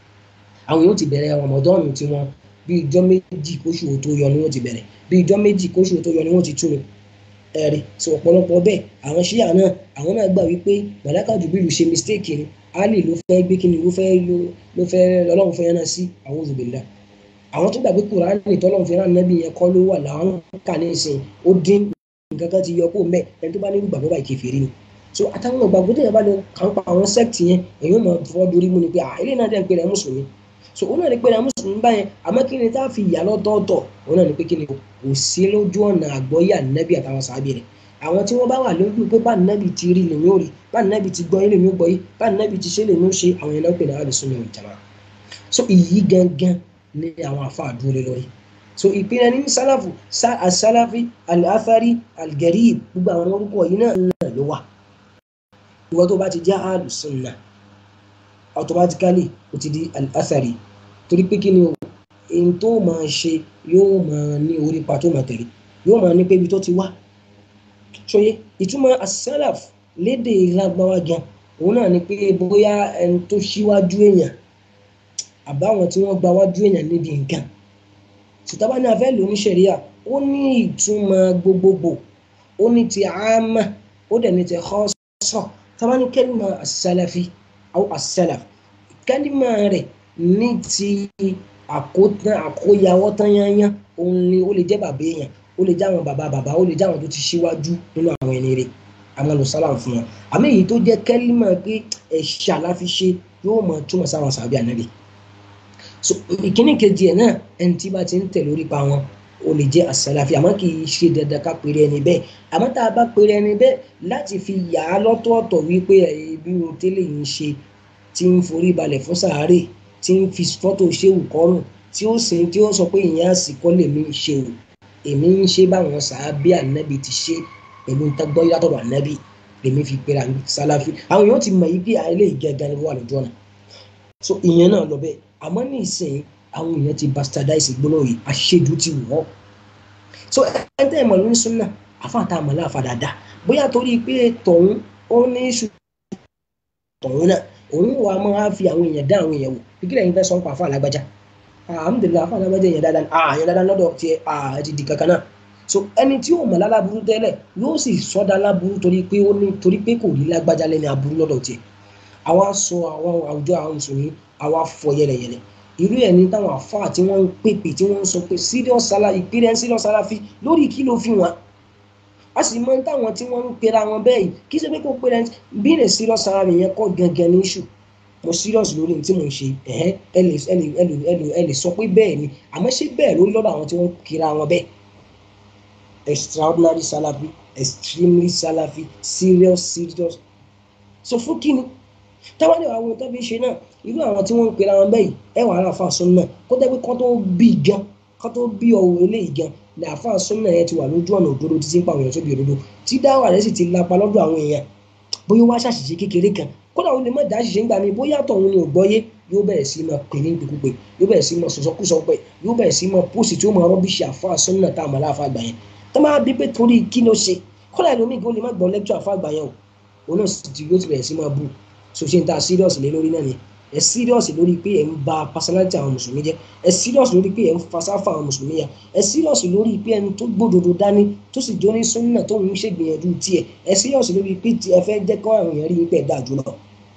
àwọn yóò ti bẹ̀rẹ̀ ọmọdọ́ọ̀nù tí wọ́n bí ijọ́ méjì kóṣù tó yọ ni wọ́n ti bẹ̀rẹ̀ bí ijọ́ méjì kóṣù tó yọ ni wọ́n ti túnu ẹ̀rí sọ ọ̀pọ̀lọpọ̀ bẹ́ẹ̀ àwọn ṣíà náà àwọn náà gbà wípé màláka jùbìlù ṣe mistake ni ali ló fẹ́ gbé kíni ló fẹ́ ló fẹ́ ọlọ́run fẹ́ yánná sí àwọn òzùbìlà àwọn tó gbàgbé kùránì tọ́lọ́run fẹ́ rán nábì yẹn kọ́ ló wà láwọn kà ní ìsìn ó dín nǹkan kan ti yọ kó mẹ́ ẹni tó bá ní gbàgbọ́ báyìí kèfèrí ni so àtàwọn ìgbàgbọ́ tó yẹ bá lọ kàn pa àwọn sect yẹn èyí máa fọ́ dorí mú ni pé ilé náà dẹ́ ń pè rẹ̀ mùsùlùmí so òun náà ní pé rẹ̀ mùsùlùmí báyẹn àmọ́ kí ni tá a fi yà lọ́tọ̀ọ̀tọ̀ òun náà ní pé kí ni kò sí lójú ọ̀nà àgbọ́yé ànábì àtàwọn sàábì rẹ̀ àwọn tí wọ́n bá wà lójú pé bá nàbì ti rí lèmi ò rí bá nàbì ti gbọ́ lèmi ò gbọ́ yìí bá nàbì ti ṣe lèmi ò ṣe àwọn ẹ̀nà pè ní àlùsùn ní ìjàmá so ìyí gangan ní àwọn afa àdúró lé lórí so ìpínlẹ̀ ní sálàfù asálàfì aláfárí algarib gbogbo àwọn orúkọ yìí náà náà ló wà ìwọ tó bá ti jẹ́ àlùsùn náà automatically ó ti di aláfárí torí pé kí ni o èyí tó máa ṣe yóò máa ní orí pa tó máa tẹ̀lé yóò máa ní pé ibi tó ti wá ṣòye ìtumọ̀ asalaf lédè lágbáwá gan òun náà ni pé bóyá ẹni tó ṣíwájú èèyàn àbáwọn tí wọ́n gba wájú èèyàn níbi nǹkan ṣùtàbá ní afẹ́ lóní ṣẹ̀ríà ó ní ìtumọ̀ gbogbogbò ó ní ti àmà ó dẹ̀ ní ti khassa tàbá ní kẹ́lìmọ̀ asalafi àwọn asalaf kẹ́lìmọ̀ rẹ̀ ní ti àkótán àkóyawọ́ tán yányán òun ni ó lè jẹ́ bàbá èèyàn ó lè jáwọn bàbá bàbá ó lè jáwọn tó ti ṣíwájú nínú àwọn ẹni rẹ̀ àwọn olùsálàm fún wọn àmì èyí tó jẹ́ kẹ́límà pé ẹ̀ṣà la fi ṣe yóò mọ túmọ̀ sáwọn sàbí ànábì so ìkíní kejì ẹ̀ náà ẹni tí bá ti ń tẹ̀ lórí pa wọn o lè jẹ́ àsàlàfí àmọ́ kì í ṣe dandan ká pèrè ẹni bẹ́ẹ̀ àmọ́ tá a bá pèrè ẹni bẹ́ẹ̀ láti fi yà á lọ́tọ̀ọ̀tọ̀ wípé ẹbí o tẹ́lẹ̀ yìí ń ṣe tí ń forí balẹ̀ fún sàárè tí ń fi fọ́tò ṣéwù kọ́rùn tí ó sìn tí ó sọ pé ìyẹn àsìkò lèmi ń ṣe o èmi ń ṣe báwọn sàábí ànábì ti ṣe pẹ̀lú ntẹ́gbọ́ yàtọ̀dọ̀ ànábì lèmi fi pèrè àmì sàlàfí àwọn èèyàn ti mọ̀ yí pé ilé ìgẹ̀gẹ̀ ni wọ́n wà lójú ọ̀nà so ìyẹn náà lọ bẹ́ẹ̀ àmọ́ ní ìsìn àwọn èèyàn ti bastardize gbólóhùn yìí àṣejù ti wọ́ so ẹ̀ńtẹ́ ìmọ̀ ló ń sún náà àfáàtà àmàlà àfàdàdà bóyá torí pé tọ̀hún ó ní ṣù tọ̀hún náà òun wà á máa fi àwọn èèyàn dá àwọn èèyàn wò kíkìlẹ̀ yín fẹ́ sọ ń pa àfa alágbájá alhamdulilayi àfa alágbájá èèyàn dáadáa ah èèyàn dáadáa lọ́dọ̀ tiẹ̀ ah ti di kankan náà so ẹni tí yóò mọ̀ lálábúrú tẹ́lẹ̀ yóò sì sọ́dá láburú torí pé ó ní torí pé kò rí lágbájá lẹ́ni aburú lọ́dọ̀ tiẹ̀ àwa sọ àwọn àwùjọ àwọn mùsùlùmí àwa fọ yẹlẹyẹlẹ irú ẹni táwọn àfa tí wọ́n ń pèpè tí wọ́n ń sọ pé serious salary ìpínlẹ̀ serious salary lórí kí ló fi wọn a sì mọ táwọn tí wọ́n ń pera wọn bẹ́ẹ̀ yìí kí ṣe pé kó pera bí lè serious salary yẹn kọ́ gangan ní issue mo serious lórí ní tí mo ń ṣe ẹ̀hẹ́ ẹ lè ẹ lè ẹ lè ẹ lè ẹ lè sọ pé bẹ́ẹ̀ ni àmọ́ ṣé bẹ́ẹ̀ ló lọ́dọ̀ àwọn tí wọ́n kira wọn bẹ́ẹ̀ extraordinary salary extremely salary serious serious so fún kí ni táwọn ẹ̀rọ àwọn tó fi ṣe náà irú àwọn tí wọ́n ń pera wọn bẹ́ẹ̀ ẹ wà á fà sún náà kó tẹ́ pé kán tó bí gan kán tó bí ọ̀hún eléyìí gan ní àfa sún náà yẹn ti wà lójú ọ̀nà òdodo títí ń pa àwọn èèyàn sóbi òdodo tí dáwà rẹ̀ sì ti lapa lọ́dọ̀ àwọn èèyàn bóyá wá ṣàṣìṣe kékeré kan kódà ó lè má dá ṣiṣẹ́ ńgbà mi bóyá tọ̀hún ni ò gbọ́yé yóò bẹ̀rẹ̀ sí máa pè ní ìpèkúpè yóò bẹ̀rẹ̀ sí máa sọ̀sọ́kúsọ pé yóò bẹ̀rẹ̀ sí máa pósì tí ó máa rọ́bìṣì àfa sún náà tá a mọ̀ láàfa àgbà yẹn tó máa bí pé torí kí ló ṣe kódà ẹlòmíì kó lè má gbọ́ lẹ́kítọ̀ àfa àgbà yẹn o òun náà sì ti yóò ti bẹ̀rẹ̀ sí máa bú so ṣe ń ta serious lé lórí náà ni ẹ serious lórí pé ẹ ń ba personality àwọn mùsùlùmí jẹ ẹ serious lórí pé ẹ ń fasáfà àwọn mùsùlùmí ya ẹ serious lórí pé ẹni tó gbódodo dání tó sì jó ní súnà tó ń ṣègbìyànjú tiẹ̀ ẹ serious lórí pé tí ẹ fẹ́ jẹ́ kó àwọn èèyàn rí pé ẹ dáa jùlọ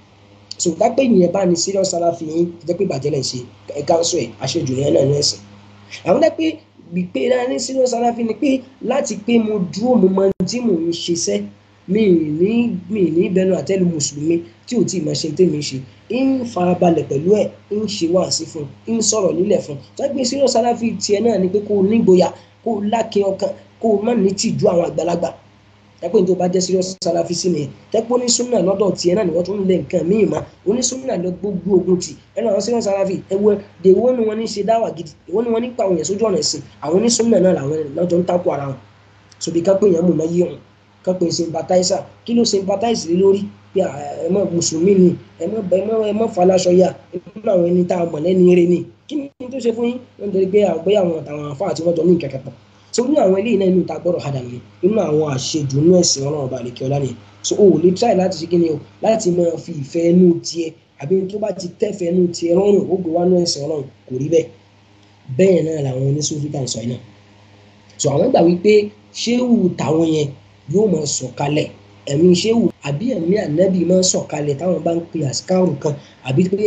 so dápẹ́ ìyẹn bá ní serious aláfi yín jẹ́ pé bàjẹ́ lẹ̀ ṣe ẹ káńsọ ẹ àṣejù yẹn náà ní ẹ̀sìn àwọn dápẹ́ gbígbé náà ní serious aláfi ni pé láti pé mo dúró mo máa ń tí mò ń ṣiṣẹ́ mi ní mi ní bẹnu àtẹ́lu mùsùlùmí tí ò tí ì máa ṣe tèmi ṣe ń farabalẹ̀ pẹ̀lú ẹ̀ ń ṣe wáàsí fún ń sọ̀rọ̀ nílẹ̀ fún tọ́gbìn serious aláfi tiẹ̀ náà ni pé kó o nígboyà kó o lákin ọkàn kó o má ní tìjú àwọn àgbàlagbà tẹ́pẹ́ tó bá jẹ́ serious aláfi sí ni tẹ́pẹ́ onísúnà lọ́dọ̀ tiẹ̀ náà ni wọ́n tún ń lé nǹkan míì mọ́ onísúnà lọ gbogbo ogun tì ẹnu àwọn serious aláfi ẹwẹ́ dèwọ́ ni wọ́n ní ṣe dáwà gidi èwo ni wọ́n ní pa àwọn yẹn sójú ọ̀nà ẹ̀sìn àwọn onísúnà náà làwọn lọ́jọ́ ń takò ara wọn sobi ká pé yẹn mú náà yé wọn ká pé sympathizer kí ló sympathize lé lórí pé ẹ mọ mùsùlùmí ni ẹ mọ ẹ mọ ẹ mọ falaṣọ ya nínú àwọn ẹni tá a mọ̀ lẹ́ni eré ni kí ni tó ṣe fún yín wọ́n torí pé àgbẹ̀ àwọn àtàwọn àfa àti wọ́n jọ ní ìkẹ̀kẹ̀ pọ̀ so ní àwọn eléyìí náà inú ta gbọ́dọ̀ hadà ni nínú àwọn àṣejù inú ẹ̀sìn ọlọ́run ọba àlekè ọlá ni so o ò lè try láti ṣe kí ni o láti máa fi ìfẹ́ inú tiẹ̀ àbí tó bá ti tẹ́fẹ́ inú tiẹ̀ rọrùn ó gbé wá inú ẹ̀sìn ọlọ́run kò rí bẹ́ẹ̀ bẹ́ẹ̀ náà làwọn oníṣòfin sọ yìí náà so àwọn gbà wípé ṣéwù táwọn yẹn yóò máa sọ̀kalẹ̀ ẹ̀mí ṣéwù àbí ẹ̀mí ànábì máa sọ̀kalẹ̀ táwọn bá ń pe àsìkáàrù kan àbí pé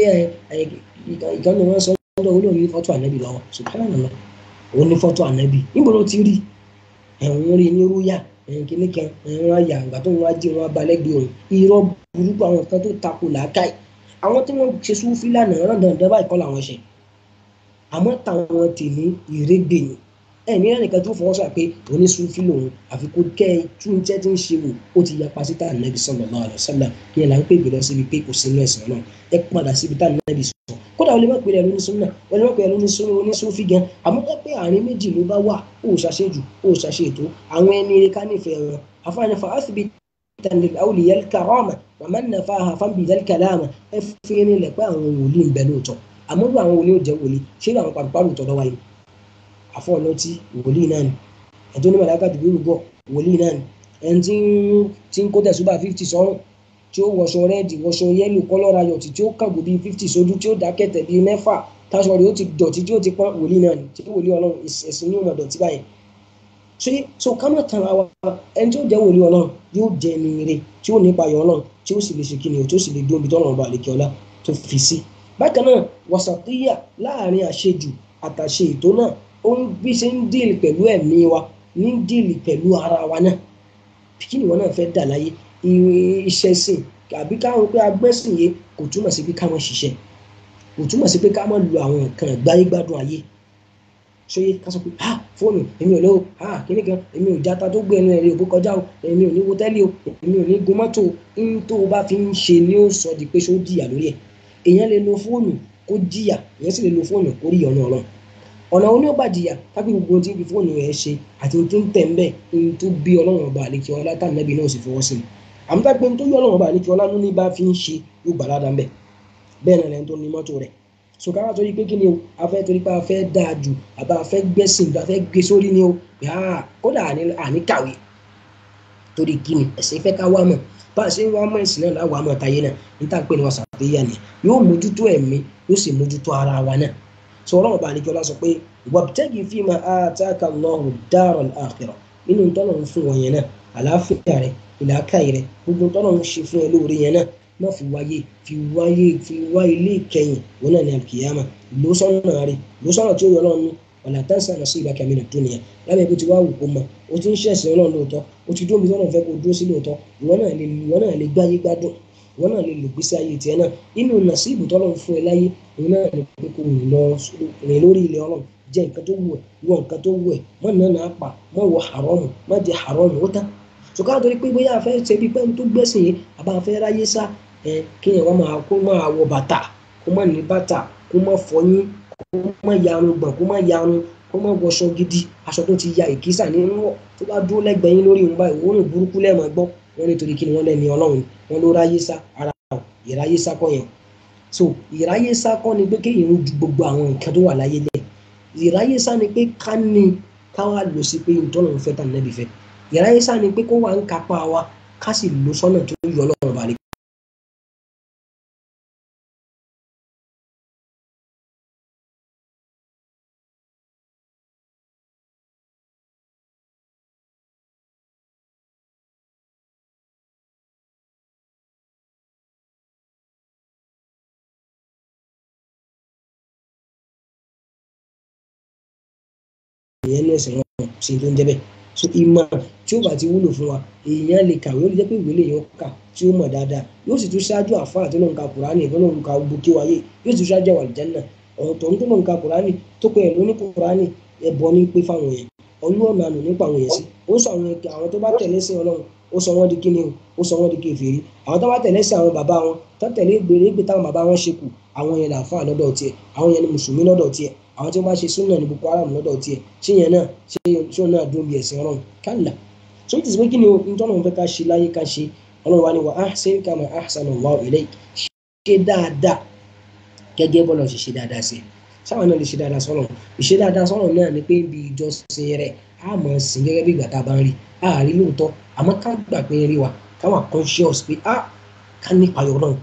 ìkànnì wọn sọ lọ́dọ̀ olóòní ní fọ́tò ànábì lọ́wọ́ subhanallah òun ní fọ́tò ànábì níbo ló ti rí ẹ̀wọ̀n rí ní rúyà ẹ̀yìn kìíní kan ẹ̀wọ̀n ayà àgbà tó wọn á jí wọn abalẹ́gbẹ̀ẹ́ òun irọ́ burúkú àwọn kan tó takò làákàyè àwọn tí wọ́n ṣe súnfí lánàá rán dandan báyìí kọ́ làwọn ṣe àmọ́ táwọn tèmi ìrégbè ni ẹ ní ẹnìkan tó fọwọ́ sọ pé oníṣúfì lòun àfi kó kẹ́ ẹ tún jẹ́ tí ń ṣe wò ó ti yapa sí tá ànábì sallallahu alaihi wasallam kí ẹ là ń pè gbé lọ síbi pé kò sínú ẹ̀sìn náà ẹ padà síbi tá ànábì sọ kódà ó lè má pè é lóníṣúnà ó lè má pè é lóníṣúfì gan àmọ́ ẹ pé àárín méjì ló bá wà ó ṣàṣe jù ó ṣàṣe ètò àwọn ẹni eré ká nífẹ̀ẹ́ wọn àfààní fa áfíbi tẹ̀lé àwòlíyẹ karama wa man nafaha fábì dẹ́kàlámà ẹ fi ní lẹ̀ pé àwọn wòlíì ń bẹ lóòótọ́ àmọ́ bí àwọn wòlíì ò jẹ́ wòlíì ṣé àwọn pàrọ̀pàrọ̀ tọ́lọ́ wáyé àfọ̀nọ́tí wòlíì náà ni ẹni tó ní màláka dùbúrú bọ̀ wòlíì náà ni ẹni tí ń tí ń kó tẹ̀sùbà fifty sọ́rùn tí ó wọṣọ rẹ́ẹ̀dì wọṣọ yẹ́lò kọ́lọ́ra yọ̀tì tí ó kàgbò bíi fifty sójú tí ó dákẹ́tẹ̀ bíi mẹ́fà táṣọ rẹ̀ ó ti dọ̀tí tí ó ti pọ́n wòlíì náà ni tí wòlíì ọlọ́run ẹ̀sìn ní ọmọ dọ̀tí báyẹn ṣé so ká má tan ara wa ẹni tí ó jẹ́ wòlíì ọlọ́run yóò jẹ́ ẹni ire tí ó nípa ayọ̀ ọlọ́run tí ó sì lè ṣe kíni o tí ó sì lè dún ibi tọ́lọ́run bá àlekè ọlá tó fi sí bákan náà wàsàtíyà láàrin àṣejù àtàṣe ètò náà ó ń bí ṣe ń díìlì pẹ̀lú ẹ̀mí wa ní díìlì pẹ̀lú ara wa náà kí ni ìwọ náà fẹ́ dà láyé iṣẹ́ sìn àbí káwọn pé agbẹ́sìn yé kò túmọ̀ sí pé káwọn ṣiṣẹ́ kò túmọ̀ sí pé ká má lo àwọn nǹkan ìgbáyé gbádùn ayé ṣóyé ká sọ pé ha fóònù èmi ò lówó ha kíní kan èmi ò játa tó gbé ẹnu ẹ̀rí òbó kọjá o èmi ò ní wo tẹ́lẹ̀ o èmi ò ní gun mọ́tò ń tó o bá fi ń ṣe ni ó sọ di pé ṣó jìyà lórí ẹ̀ èèyàn lè lo fóònù kó jìyà èèyàn sì lè lo fóònù kó rí ọ̀nà ọ̀rọ̀ ọ̀nà oní ọba jìyà kápẹ́ gbogbo tí ń fi fóònù rẹ̀ ṣe àti tó ń tẹ̀ ń bẹ̀ ń tó bí ọlọ́run ọba àlekí ọlá tá nàbí náà sì fọwọ́ sí i àmọ́ tá pé ń tó yọ ọlọ́run ọba àlekí ọlá ló ní bá fi ń ṣe yóò gbà ládàá ń bẹ̀ bẹ́ẹ̀ náà lẹ́ni tó ní mọ́tò rẹ̀ sọ̀kára torí pé kí ni o a fẹ́ torí pé a fẹ́ dáa jù àbá a fẹ́ gbẹ́sìn a fẹ́ gbé sórí ni o yàrá kódà àní kàwé torí kí ni ẹ̀sìn fẹ́ ká wá mọ̀ bá a ṣe ń wá mọ̀ ẹ̀sìn náà láwàá mọ̀ táyé náà ní tá à ń pè ní wàsà àtẹ́yà ni yóò mójútó ẹ̀mí yóò sì mójútó ara wa náà sọ ọlọ́run bá àlejò ọlá sọ pé wabtagi fima ataka Allahu daral akhirah nínú tọ́nà ń fún wọn yẹn náà àlàáfíà rẹ ìlàkàyè rẹ gbogbo tọ́nà ń ṣe fún ẹ lóore yẹn náà má fi wáyé fi wáyé fi wá ilé ìkẹyìn wọn náà ní alkiyama lóṣọ́nà rẹ lóṣọ́nà tí ó yọ ọlọ́run ní wàlá tansa nasibaka mina dunya lábẹ́ bó ti wá wù kó mọ o ti ń ṣẹ̀sìn ọlọ́run lóòótọ́ o ti dúró bí tọ́nà fẹ́ kó dúró sí lóòótọ́ ìwọ náà lè ìwọ náà lè gbáyé gbádùn ìwọ náà lè lò gbèsè ayé tiẹ̀ náà inú nàṣíbù tọ́lọ́run fún ẹ láyé ìwọ náà lè pé kó rìn lọ rìn lórí ilẹ̀ ọlọ́run jẹ nǹkan tó wù ẹ́ wọ nǹkan tó wù ẹ́ má nà náà pa má wọ haramu má jẹ haramu ó tán ṣùgbọ́n àtọ́rí pé bóyá àfẹ́ ṣe bí pẹ́ẹ́n tó gbẹ́sìn yìí àbá àfẹ́ ráyé sá ẹ kéèyàn wá máa kó máa wọ bàtà kó má ní bàtà kó má fọyín kó má yarun gbọ̀n kó má yarun kó má wọṣọ gidi aṣọ tó ti ya ìkísà nínú wọ tó bá dúró lẹ́gbẹ̀ẹ́ yín lórí ìwọ̀n báyìí òórùn burúkú lẹ́ẹ̀mọ́ gbọ́ wọn nítorí kí ni wọ́n lẹ́ni ọlọ́run wọn ló ráyé sá ara ìráyé sá kọ́ yẹn so ìráyé sá kọ́ ni pé kéèyàn ń ju gbogbo àwọn nǹkan tó wà láyé lẹ̀ ìráyé sá ni pé ká ní ká wá lò sí pé ìtọ́nà ń fẹ́ tà nẹ́bí fẹ́ ìráyé sá ni pé kó wà ń kápá wa ká sì lò sọ́nà tó yọ ọlọ́run balẹ̀. ìyẹn ní ẹsẹ̀ wọn ṣe tó ń jẹ́ bẹ́ẹ̀ so ìmọ̀ tí ó bá ti wúlò fún wa èèyàn lè kàwé ó lè jẹ́ pé ìwé lè yàn kà tí ó mọ̀ dáadáa yóò sì tún ṣáájú àfáà tó lóun ka kùránì tó lóun ka gbogbo kí wáyé yóò sì tún ṣáájú àwọn àlùjánnà ọ̀rọ̀ tó ń tó lóun ka kùránì tó pé ẹ̀ lóní kùránì ẹ̀bọ ní pé fáwọn yẹn ọlọ́ọ̀nà àná nípa àwọn yẹn sí ó sọ àwọn àwọn tó bá tẹ̀lé sí ọlọ́run ó sọ wọ́n di kíni o ó sọ wọ́n di kèfèrí àwọn tó bá tẹ̀lé sí àwọn bàbá wọn tó tẹ̀lé gbèrè gbé táwọn bàbá wọn ṣe kù àwọn yẹn làáfàá lọ́dọ̀ tiẹ̀ àwọn yẹn ni mùsùlùmí lọ́dọ̀ tiẹ̀ àwọn tí wọ́n bá ṣe súnà ní boko haram lọ́dọ̀ tiẹ̀ ṣé yẹn náà ṣé ṣé náà dún bí ẹ̀sìn ọlọ́run kálá so it is pé kí ni ntọ́nà òun fẹ́ ká ṣe láyé ká ṣe ọlọ́run wa ni wa ahsin kama ahsana Allahu ilayk ṣe dáadáa gẹ́gẹ́ bọ́lá ṣe ṣe dáadáa sí sáwọn náà lè ṣe dáadáa sọ́nà ìṣe dáadáa sọ́nà náà ni pé ibi ìjọsìn rẹ̀ á mọ̀ sìn gẹ́gẹ́ bí ìgbà tá a bá ń rí a rí lóòótọ́ àmọ́ ká gbà pé rí wa ká wà conscious pé a ká nípa yọ̀ náà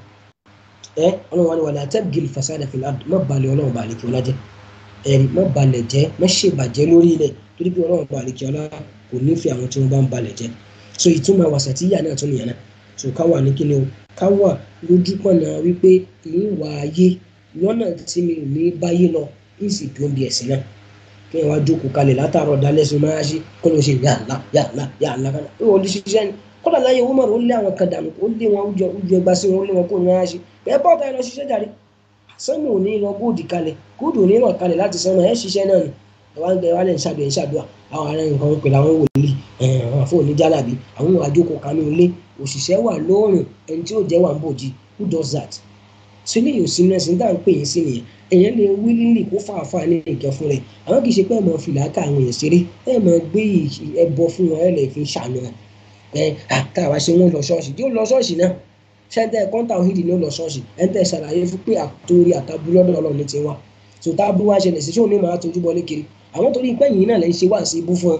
ẹ ọlọ́run wa ni wala tabghil fasada fil ard má balẹ̀ ọlọ́run balẹ̀ kí ọlá jẹ́ ẹ̀rí má balẹ̀ jẹ́ má ṣèbàjẹ́ lórí ilẹ̀ torí pé ọlọ́run balẹ̀ kí ọlá kò nífẹ̀ẹ́ àwọn tí wọ́n bá ń balẹ̀ jẹ́ so ìtumọ̀ wasatiyya náà tún nìyẹn náà so ká wà ní kíni o ká wà lójú pọ̀nà wípé ìwà ayé lọ́nà tí mi ò ní báyé lọ ń sì tó ń bi ẹ̀sìn náà kí ẹ wá jókòó kalẹ̀ látàárọ̀ dalẹ́sùn máa ṣe kó ló ṣe yàrá yàrá yàrá kan ó wọlé ṣiṣẹ́ ni kódà láyé owó mọ̀rọ̀ ó lé àwọn kan dànù ó lé wọn ó jọ ẹgbà sí wọn ó lé wọn kó ní wọn ṣe bẹ́ẹ̀ bọ́ọ̀tà ẹ lọ ṣiṣẹ́ jàre sẹ́nu ò ní lọ góòdì kalẹ̀ góòdì ò ní lọ kalẹ̀ láti sẹ́nu ẹ̀ ṣiṣẹ́ náà ni ẹ wá ń gbẹ wálé ń ṣàdùn ẹ̀ ń ṣàdùà àwọn ará nǹkan pẹ̀lú àwọn wòlíì àwọn àfọ oníjàlábí àwọn àjókòó kanú ilé òṣìṣẹ́ wà lóòrùn ẹni tí ó jẹ́ wà ń bòjì who does that sílẹ̀ yóò sí mẹ́sìn dáa ń pè é sí nìyẹn èèyàn lè wílílì kó fàáfàá ní nǹkan fún rẹ̀ àwọn kì í ṣe pé ẹ̀ mọ̀ fìlà ká àwọn èèyàn ṣeré ẹ̀ mọ̀ gbé ẹbọ fún wọn ẹ̀ lè fi ṣàánú ẹ̀ ẹ̀ káwa ṣe wọn lọ ṣọ́ọ̀ṣì tí ó lọ ṣọ́ọ̀ṣì náà ṣẹ́ńtẹ́ kọ́ńtà òhìdì ní ó lọ ṣọ́ọ̀ṣì ẹ̀ńtẹ́ ṣàlàyé fún pé àtòrí àtàbú lọ́dọ̀ ọlọ́run ti wá tó tá a bú wá ṣẹlẹ̀ sí ṣóun ní màá tójú bọ́lé kiri àwọn torí pé yìí náà lè ṣe wá sí ibú fún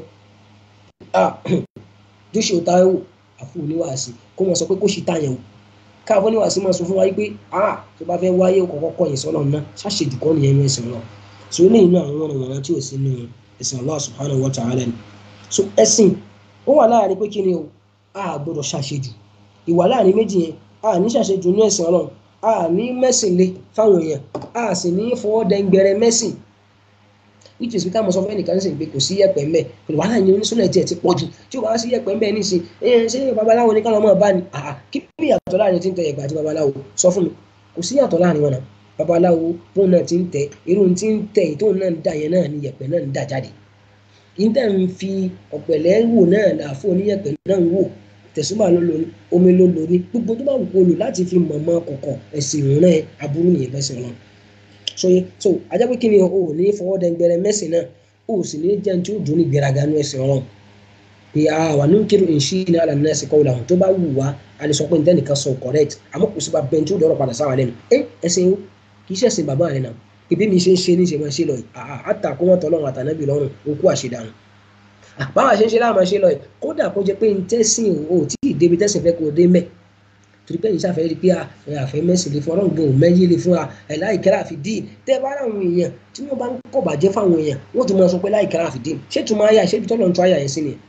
ọ joshua taiwo àfọ oníwàásí kó wọn sọ pé kó ṣì tàyẹ̀wò káàbọ̀ oníwàásí máa sọ fún wa pé ah tó bá fẹ́ wáyé kọ̀ọ̀kọ́ kọ̀yìn sọ́nà náà ṣàṣejù kọ́ nìyẹn ní ẹ̀sìn náà so ní inú àwọn ọ̀nà wọn tí ò sí nínú ẹ̀sìn Allah subhanahu wa ta'ala ni so ẹ̀sìn ó wà láàrin pé kí ni o a gbọ́dọ̀ ṣàṣejù ìwà láàrin méjì yẹn a ní ṣàṣejù ní ẹ̀sìn ọlọ́run a ní mẹ́sìn lé fáwọn èèyàn a sì ní fọwọ́ dẹ́ngbẹ̀rẹ̀ mẹ́sìn which is ká mọ sọ fún ẹnìkan ní sìn pé kò sí yẹ̀pẹ̀ ńbẹ̀ pẹ̀lú wàhálà yẹn onísúnà tiẹ̀ ti pọ̀ jù tí o bá sí yẹ̀pẹ̀ ńbẹ̀ ní sìn ẹ ṣé babaláwo ní kálọ̀ mọ́ bá ní àhà kí ni ìyàtọ̀ láàrin tí ń tẹ yẹ̀pẹ̀ àti babaláwo sọ fún mi kò sí ìyàtọ̀ láàrin wọn náà babaláwo bóun náà ti ń tẹ irú tí ń tẹ ìtóun náà ń dà yẹn náà ni yẹ̀pẹ̀ náà ń dà jáde ìtẹ̀ ń fi ọ̀pẹ̀lẹ̀ wò náà làáfó oníyẹ̀pẹ̀ náà ń wò tẹ̀sùmá ló lò ní omi ló lò ní gbogbo tó bá wù kó lò láti fi mọ̀mọ́ kọ̀kọ̀ ẹ̀sìn ìrìnà aburú nìyẹn bẹ́sẹ̀ wọn. sọye so ajá pé kí ni o ò ní fọwọ́ dẹ́gbẹrẹ mẹ́sìn náà o sì ní jẹun tí ó dùn ní gbéraga ní ẹ̀sìn ọ̀rọ̀ pé a wà ní kírun ìṣí ní àlànà ẹ̀sìn kọ́ làwọn tó bá wù wá a lè sọ pé nǹkan nìkan sọ correct àmọ́ kò sí bá bẹ́ẹ̀ tí ó dọ̀rọ̀ padà sáwà lẹ́nu ẹ ẹ̀sìn o kì í ṣẹ̀sìn bàbá rẹ̀ náà ìbí mi ṣe ń ṣe ní ṣe máa ṣe lọ yìí àtàkùn wọn tọ́lọ́run àtànábì lọ́rùn okú àṣedànù báwa ṣe ń ṣe láàmú ṣe lọ yìí kódà kó jẹ pé n tẹ́sìn o tí ì débi tẹ́sìn fẹ́ kó o dé mẹ́ torí pé yìí ṣàfẹ́ rí pé àfẹ́ mẹ́sìn lè fún ọlọ́run gan ò mẹ́yìn lè fún wa ẹ̀ láìkẹ́rà àfi dín tẹ́ bá rà àwọn èèyàn tí wọ́n bá ń kọ̀ bàjẹ́ fáwọn èèyàn wọ́n ti máa sọ pé láìkẹ́rà àfi dín ṣé tùmọ̀ ayà ṣé ibi tọ́lọ̀ ń tọ́ ayà yẹn sí ni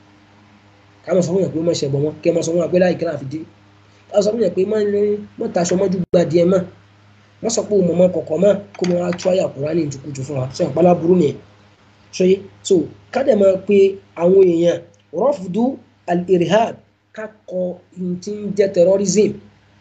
ká máa sọ fún yàn pé mọ̀ ṣẹ̀ bọ̀ wọn kẹ́ máa sọ fún yàn pé láìkẹ́rà àfi dín ká sọ fún yàn pé mọ̀ taṣọ mọ́jú gbadìẹ mọ́ wọ́n sọ pé o mọ̀mọ́ kọ̀kọ̀ mọ́ kó máa tú àyà Kùránì ìtukùtù fún wa sọ ìpalá burú nìyẹn ṣọyé so kádẹ máa pe àwọn èèyàn rọ́fùdú al-irhab ká kọ tí ń jẹ́ terrorism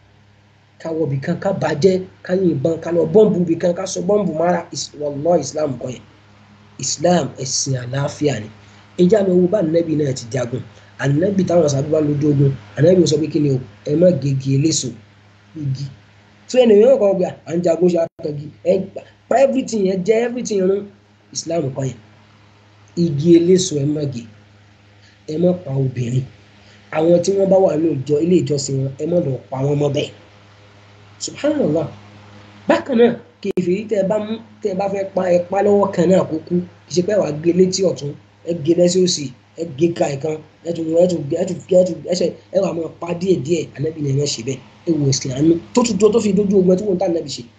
ká wọ bìkan ká bàjẹ́ ká yìnbọn ká lọ bọ́ǹbù bìkan ká sọ bọ́ǹbù mara wallahi islam kọ́ yẹn islam ẹ̀sìn àlàáfíà ni ẹjẹ́ àmì owó bá ànábì náà ti jagun ànábì táwọn sábà lójú ogun ànábì sọ pé kí ni o ẹ má gègé eléso igi so ẹnì yẹn kọ́ gbà à ń jagun ṣe àkàngi ẹ pa everything yẹn jẹ́ everything yẹn islam kọ́ yẹn igi eléso ẹ má gé ẹ má pa obìnrin àwọn tí wọ́n bá wà ní ìjọ ilé ìjọsìn wọn ẹ má lọ pa wọn mọ́ bẹ́ẹ̀ subhanallah bákan náà kèfèrí tẹ bá mú tẹ bá fẹ́ pa ẹ pa lọ́wọ́ kan náà kó kú kì í ṣe pé wàá gé létí ọ̀tún ẹ gé lẹ́sẹ̀ òsì ẹ gé ka ìkan ẹ tún ẹ tún ẹ tún ẹ tún ẹsẹ ẹ wà máa pa díẹ̀ díẹ̀ ànábì nìyẹn ṣe bẹ́ẹ̀ ẹ wò ẹsìn àánú tó tún tó fi dójú ogun ẹ tó wọn tá ànábì ṣe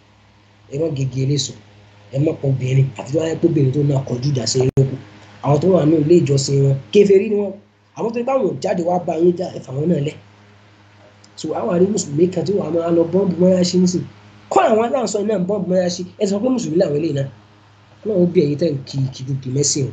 ẹ má gègé eléso ẹ má pọ obìnrin àti tó wáyé pé obìnrin tó náà kọjú ìjà sí ẹyọ kù àwọn tó wà ní ilé ìjọsìn wọn kèfèrí ni wọn àwọn tó bá wọn jáde wá bá yín já ẹfà wọn náà lẹ so àwọn àrí mùsùlùmí kan tí wàá máa lọ bọ́ǹbù mọ́yáṣí nísìn kọ́ àwọn aláǹsọ náà bọ́ǹbù mọ́yáṣí ẹ sọ pé mùsùlùmí làwọn eléyìí náà náà ó bí ẹ̀yin tẹ̀ ń kí kìkìkì mẹ́sìn o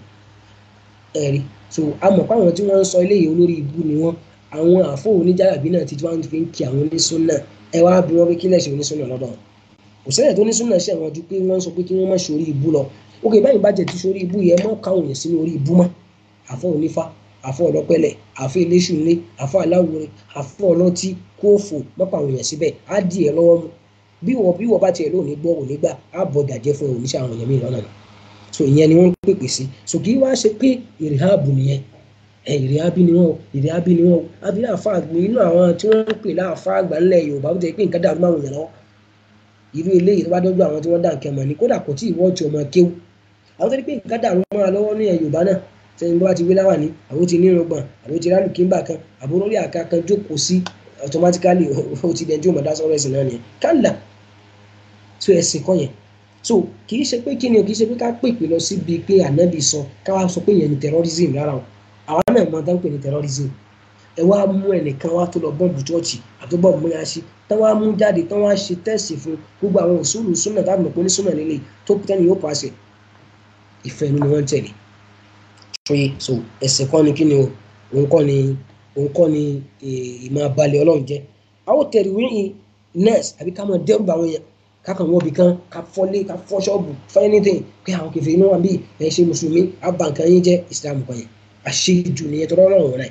ẹ̀rí so àmọ̀ pé àwọn tí wọ́n ń sọ eléyìí olórí ibú ni wọ́n àwọn àfọ oníjàlábí náà ti wọ́n fi ń kí àwọn onísúnnà ẹ wá bí wọ́n fi kílẹ̀ ṣe onísúnnà lọ́dọ̀ kò sẹ́yìn tó onísúnnà ṣe àwọn ju pé wọ́n sọ pé kí wọ́n má ṣe orí ibú lọ ok báyìí bá jẹ ti sórí ibú yẹn mọ́ káwọn yẹn sínú orí ibú mọ́ àfọ onífá àfọ ọlọ́pẹ̀lẹ̀ àfọ eléṣùnlé àfọ aláwòrán àfọ ọlọ́tí kóòfò mọ́pọ̀ àwọn èèyàn síbẹ̀ á di ẹ̀ lọ́wọ́ mu bí wọ́n bí wọ́n bá tiẹ̀ lónìí gbọ́ òní gbà á bọ̀ gàjẹ́ fún oníṣẹ́ àwọn èèyàn mìíràn náà so ìyẹn ni wọ́n ń pèpè sí so kì í wá ṣe pé ìrìhábù nìyẹn ẹ ìrìhábì ni wọn ìrìhábì ni wọn àbí àfa àgbẹ̀ inú àwọn tí wọ́n ń pè láàfa àgbà ńlẹ̀ Yorùbá ó jẹ́ pé nǹkan dàrú máa wòyàn lọ́wọ́ irú eléyìí tó bá dọ́jú àwọn tí wọ́n dà nǹkan mọ̀ ní kódà kò tí ì wọ́ọ̀tì ọmọ kéwù àwọn tó ní pé nǹkan dàrú máa lọ́wọ́ ní Yorùbá náà sẹ́yìn bá ti wí láwà ní àbó ti nírun gbọ̀n àbó ti rálù kíńbà kan àbó lórí àga kan jókòó sí automatically ó ti dẹ̀ tí ó mọ̀ dá sọ́rọ̀ ẹ̀sìn náà nìyẹn kálà tó ẹ̀sìn kọ́ yẹn so kì í ṣe pé kí ni o kì í ṣe pé ká pèpè lọ síbi pé ànábì sọ ká wá sọ pé yẹn ni terrorism rárá o àwa náà mọ tán pè ní terrorism ẹ wá mú ẹnìkan wá tó lọ bọ́ọ̀bù chọ́ọ̀chì àti bọ́ọ̀bù mọ́yáṣí tán wá mú jáde tán wá ṣe tẹ́sì fún gbogbo àwọn òṣùlù súnà tábìlì mọ̀ pé ní súnà líle tó tẹ́ni yóò pàṣẹ ìfẹ́ inú ni wọ́n ń tẹ̀lé ṣóyè so ẹ̀sìn kọ́ ni kí ni o òun kọ́ ni òun kọ́ ni ìmọ̀ abalẹ̀ ọlọ́run jẹ́ àwọn tẹ̀rí wíyìn nurse àbí ká máa dẹ́rù bá àwọn yẹn kákan wọ́n bi kan ká fọ́lé ká fọ́ ṣọ́ọ̀bù fọ́ anything pé àwọn kẹfẹ́ inú wa bí ẹ̀ ṣe mùsùlùmí àbànkàn yín jẹ́ islam kan yẹn àṣejù nìyẹn tó rọrùn wọn náà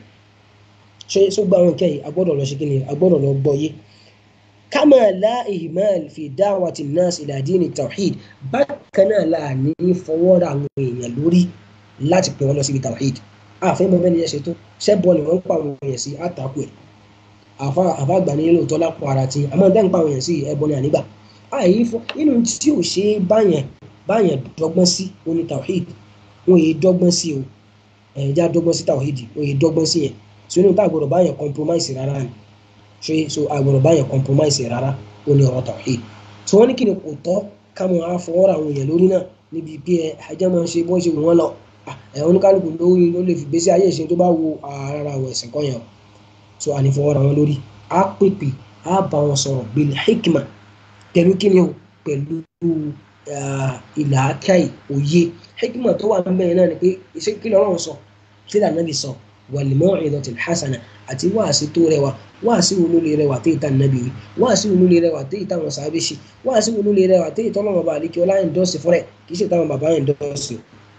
ṣé sọ gba àwọn nǹkan yìí agbọ́dọ̀ lọ ṣe kí ni agbọ́dọ̀ lọ gbọ́ yé kama la ihmal fi da'wati nas ila dini tawhid bákan náà la ní fọwọ́ra àwọn èèyàn lórí láti pè wọ́n lọ síbi tawhid àfẹ́ mọ́ bẹ́ẹ̀ ni ẹ ṣe tó ṣẹ́bọ̀ ni wọ́n ń pa àwọn èèyàn sí àtàkù ẹ̀ àfa àgbà ní lóòótọ́ lápò ara tí àmọ́ dá ń pa àwọn èèyàn sí ẹbọ ni ànígbà àyè fún nínú tí ò ṣe é báyẹn báyẹn dọ́gbọ́n sí oní tawhid wọn èyí dọ́gbọ́n sí o ẹ̀yìn dọ́gbọ́n sí tawhid wọn èyí dọ́gbọ́n sí yẹn so inú tá àgbọ̀dọ̀ báyẹn compromise rárá ni ṣe so àgbọ̀dọ̀ báyẹn compromise rárá ó ní ọ̀rọ̀ tawhid so wọ́n ní kí ni kò tọ́ ká mọ àfọwọ́ra àwọn èèyàn lórí náà níbi pé ẹ ajá máa ń ṣe bọ́ ṣe wù wọ́n lọ ẹ oníkálukú lórí ló lè fi gbèsè ayé ìṣe tó bá wo ara àwọn ẹ̀sìn kan yẹn so ànífọwọ́ra wọn lórí á pèpè á bá wọn sọ̀rọ̀ bil hikma pẹ̀lú kí ni o pẹ̀lú ìlà akáì òye hikima tó wà níbẹ̀ náà ni pé ṣé kí lọ́rọ̀ sọ kí lànà lè sọ wàlímọ́ ìdọ̀tí hasana àti wáàsí tó rẹwà wáàsí wo ló lè rẹwà téyì tá nàbí wí wáàsí wo ló lè rẹwà téyì táwọn sàábé ṣe wáàsí wo ló lè rẹwà téyì tọ́lọ́mọ bá àlékí ọlá ẹ̀ńdọ́sì fúnrẹ̀ kì í ṣe táwọn bàbá ẹ̀ńdọ́sì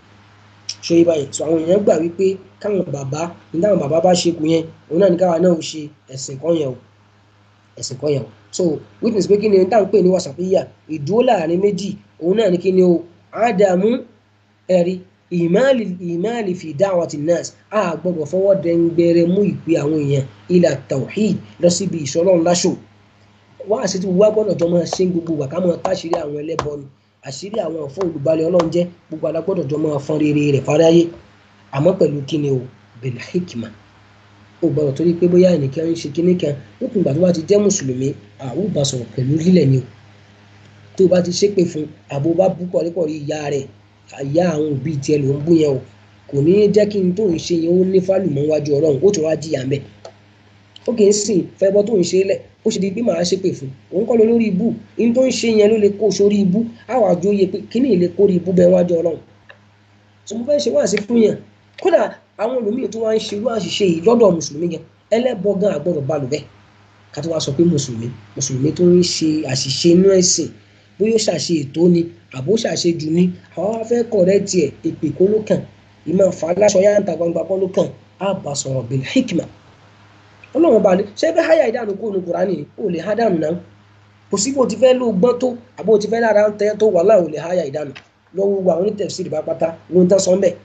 ṣe é báyìí sọ àwọn èèyàn gbà wípé káwọn bàbá ní táwọn bàbá bá ṣe kù yẹn òun náà ní káwa náà ṣe ẹ̀sìn kan yẹn o ẹ̀sìn kan yẹn o so witness pé kí ni táwọn pè ní wàsàpéyà ìdúró láàrin méjì òun náà ní kí ni o ádámù ẹ̀rí ìmáàlì ìmáàlì fi da'wati nas a gbọ́dọ̀ fọwọ́ dẹ́ngbẹ̀rẹ̀ mú ìpè àwọn èèyàn ila tawhid lọ síbi ìṣọ́lọ́ ńláṣọ wá àṣetí wá gbọ́dọ̀ jọ máa ṣe gbogbo wà ká máa táṣírí àwọn ẹlẹ́bọnù àṣírí àwọn ọ̀fọ́ olùbalẹ̀ ọlọ́run jẹ́ gbogbo alágbọ́dọ̀ jọ máa fọn rere rẹ̀ fáráyé àmọ́ pẹ̀lú kíni o bil hikma ó gbọ́dọ̀ torí pé bóyá ẹnìkan ń ṣe kíní kan lókun ìgbà tó bá ti jẹ́ mùsùlùmí àwọn ò bá sọ̀rọ̀ pẹ̀lú lílẹ̀ ni o tó bá ti ṣépè fún àbò bá bú kọ̀ríkọ̀rí ìyá rẹ̀ àyà àwọn òbí tiẹ̀ ló ń bú yẹn o kò ní jẹ́ kí n tó ń ṣe yẹn ó ní fálùmọ́ wájú ọlọ́run ó tún wá jìyà mẹ́ ó kì í sìn fẹ́ bọ́ tó ń ṣe lẹ̀ ó ṣe di pé màá ṣépè fún òun kọ́ ló lórí ibú in tó ń ṣe yẹn ló lè kó sórí ibú àwọn àjò yẹ pé kíní lè kórè ibú bẹ́ẹ̀ wájú ọlọ́run tó mo fẹ́ ṣe wá sí fún yẹn kódà àwọn olùmíì tó wá ń ṣe irú àṣìṣe yìí lọ́dọ̀ mùsùlùmí yẹn ẹlẹ́bọ gan àgbọ̀dọ̀ balù bẹ́ẹ̀ ká tó wá sọ pé mùsùlùmí mùsùlùmí tó ń ṣe àṣìṣe inú ẹ̀sìn bóyá ó ṣàṣe ètò ni àbó ṣàṣe jù ni àwọn wá fẹ́ kọ̀rẹ́ tiẹ̀ èpè kó ló kàn ìmọ̀ fà á láṣọ yáǹtà gbangba kọ́ ló kàn á bá sọ̀rọ̀ bil hikma ọlọ́run bá ní ṣé bẹ́ẹ̀ háyà ìdánù kó nu kùránì ò lè há dànù náà kò sí bó ti fẹ́ ló gbọ́n tó àbó ti fẹ́ lára ń tẹ́ tó wà láì ò lè háyà ìdánù lọ́wọ́ gbogbo àwọn onítẹ̀síìrì bá pátá ló ń tán sọ ńbẹ̀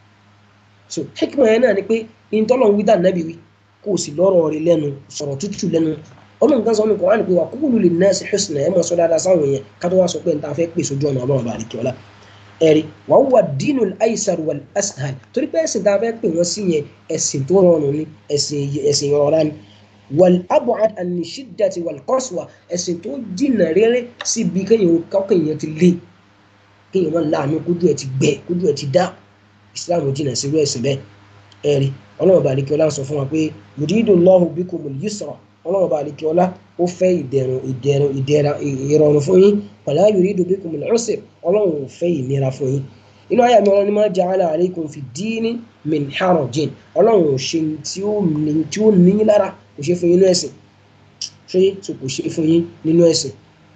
so hikma yẹn náà ni pé ìtọ́lọ́run wí dà nábì wí kó o sì lọ́rọ̀ rẹ̀ lẹ́nu sọ̀rọ̀ tútù lẹ́nu ọlọ́run kan sọ ní kùránì pé wà qulu linnasi husna ẹ̀ máa sọ dáadáa sáwọn yẹn ká tó wá sọ pé n ta fẹ́ pè sójú ọ̀nà ọlọ́run bá àdìkẹ́ ọlá ẹ̀rí wà wúwa dinul aisar wal ashal torí pé ẹ̀sìn tá a fẹ́ pè wọ́n sí yẹn ẹ̀sìn tó rọrùn ni ẹ̀sìn ìrọ̀rá ni wal abu'ad ani shiddati wal qaswa ẹ̀sìn tó jìnnà rere síbi kéèyàn kọ́kàn yẹn ti lé kéèyàn wọn láàánú kójú ẹ̀ ti gbẹ kójú ẹ̀ ti dá ìsìláàmù jìnnà sí irú ẹ̀sìn bẹ́ẹ̀ ẹ̀rí ọlọ́run bá àdìkẹ́ ọlá sọ fún wa pé yuridullahu bikumul yusra ọlọ́run bá àlekí ọlá ó fẹ́ ìdẹ̀rùn ìdẹ̀rùn ìdẹ̀ra ìrọ̀rùn fún yín wala yuridu bikumul usr ọlọ́run ò fẹ́ ìnira fún yín inú ayé mi ọlọ́run ní ma ja'ala alaykum fi dini min harajin ọlọ́run ò ṣe tí ó ní yín lára kò ṣe fún yín nínú ẹ̀sìn ṣé tó kò ṣe fún yín nínú ẹ̀sìn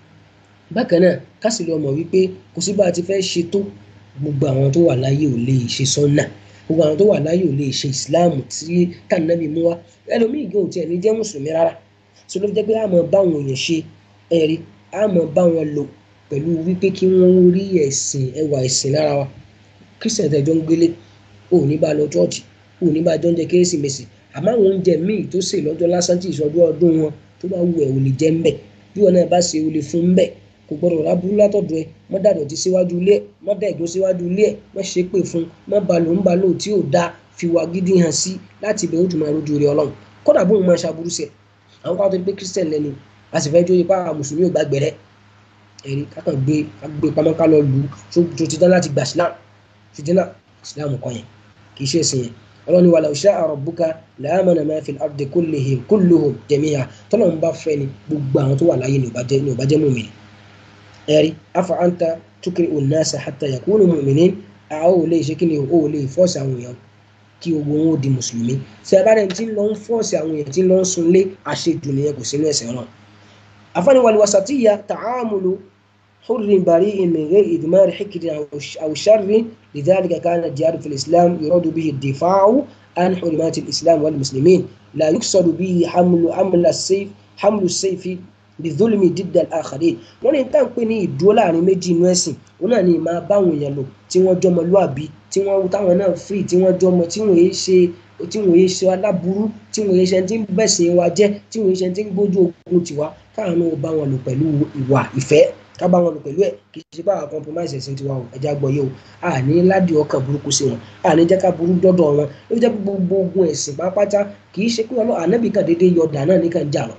bákan náà kásìlẹ̀ ọmọ wípé kò sí bá a ti fẹ́ ṣe tó gbogbo àwọn tó wà láyé ò lè ṣe sọ́nà gbogbo àwọn tó wà láyé ò lè ṣe ìsìláàmù tí tànàbí mú wá ẹlòmíì gan ò tiẹ̀ ní jẹ́ mùsùlùmí rárá so ló fi jẹ́ pé a máa bá àwọn èèyàn ṣe ẹ̀rí a máa bá wọn lò pẹ̀lú wípé kí wọ́n rí ẹ̀sìn ẹwà ẹ̀sìn lára wa christian tẹ̀jọ́ ń gbélé ò ní bá lọ chọ́ọ̀chì ò ní bá jọ ń jẹ kérésìmesì àmọ́ àwọn oúnjẹ míì tó sè lọ́jọ́ lásán tí ìṣọdún ọdún wọn tó bá wù ẹ́ ò lè jẹ́ ńbẹ̀ bí wọn náà bá ṣe o lè fún ńbẹ̀ kò gbọdọ̀ rábúrú látọ̀dọ̀ ẹ mọ́ dàdọ̀tí síwájú ilé ẹ mọ́ dà ẹ̀gbọ́n síwájú ilé ẹ mọ́ ṣe pé fún mọ́ balò ń balò tí ò da fi wà gidi hàn sí láti ibẹ̀ ó tún máa rojú rẹ ọlọ́run kódà bóun máa ṣàbúrú sí ẹ àwọn kan tó ní pé christian lẹ́nu a sì fẹ́ jó ipa àwọn mùsùlùmí ò gbàgbẹ́ rẹ ẹ̀rí kákan gbé gbé pamọ́ ká lọ lù ú tó ti dán láti gbà islam ti dín náà islam kan yẹn kì í ṣe ẹ̀sìn yẹn ọlọ́ni wàlá sha'a rabbuka la'amana ma fil ardi kullihim kulluhum jami'a tọ́lọ̀ ń bá fẹ́ ni gbogbo àwọn tó wà láyé ni ò bá jẹ́ mùmínì ẹ̀rí afa anta tukiri onasa hatta yakunu mu'minin a ó lè ṣe kí ni ó lè fọ́ọ̀sì àwọn èèyàn kí owó wọn ó di mùsùlùmí sẹ́bàárẹ̀ tí ń lọ ń fọ́ọ̀sì àwọn èèyàn tí ń lọ ń sunlé àṣejù nìyẹn kò sínú ẹ̀sẹ̀ náà afáni wal wasatiyya ta'amulu hurrin bari'in min ghayri idmar hikrin aw sharrin lidhalika kana jihadu fil islam yuradu bihi ad-difa'u an hurumati al-islam wal muslimin la yuqsadu bihi hamlu amla as-sayf hamlu as-sayfi bizulmi dídà àkàdé wọn ní tá à ń pè ní ìdúró láàrin méjì inú ẹ̀sìn wọn náà ní máa báwọn èèyàn lò tí wọ́n jọmọ lúàbí tí wọ́n táwọn náà free tí wọ́n jọmọ tí wọ́n yéé ṣe tí wọ́n yéé ṣe aláburú tí wọ́n yéé ṣe tí ń bẹ̀sìn wa jẹ́ tí wọ́n yéé ṣe tí ń gbójú ogun tiwa káwọn náà bá wọn lò pẹ̀lú ìwà ìfẹ́ ká bá wọn lò pẹ̀lú ẹ̀ kì í ṣe bá àwọn compromise ẹ̀sìn tiwa o ẹ̀já gbọ́ yé o a ní ládìí ọkàn burúkú sí wọn a ní jẹ́ ká burú dọ́dọ̀ wọn ló fi jẹ́ pé gbogbo ogun ẹ̀sìn pápátá kì í ṣe pé ọlọ́ ànábì kan déédéé yọ dà náà nìkan jà lọ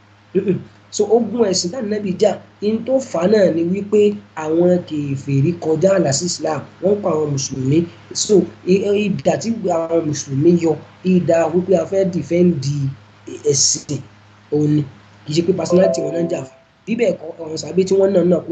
so ogun ẹ̀sìn táwọn nẹ́bí jà in tó fà náà ni wípé àwọn kèfèrí kọjá àlà sí islam wọ́n pa àwọn mùsùlùmí so ìdà tí àwọn mùsùlùmí yọ ìdà wípé a fẹ́ dìfẹ́ǹdì ẹ̀sìn òní kì í ṣe pé personality wọn náà jà fún bíbẹ̀ ẹ̀kọ́ àwọn sàbí tí wọ́n náà náà kùnà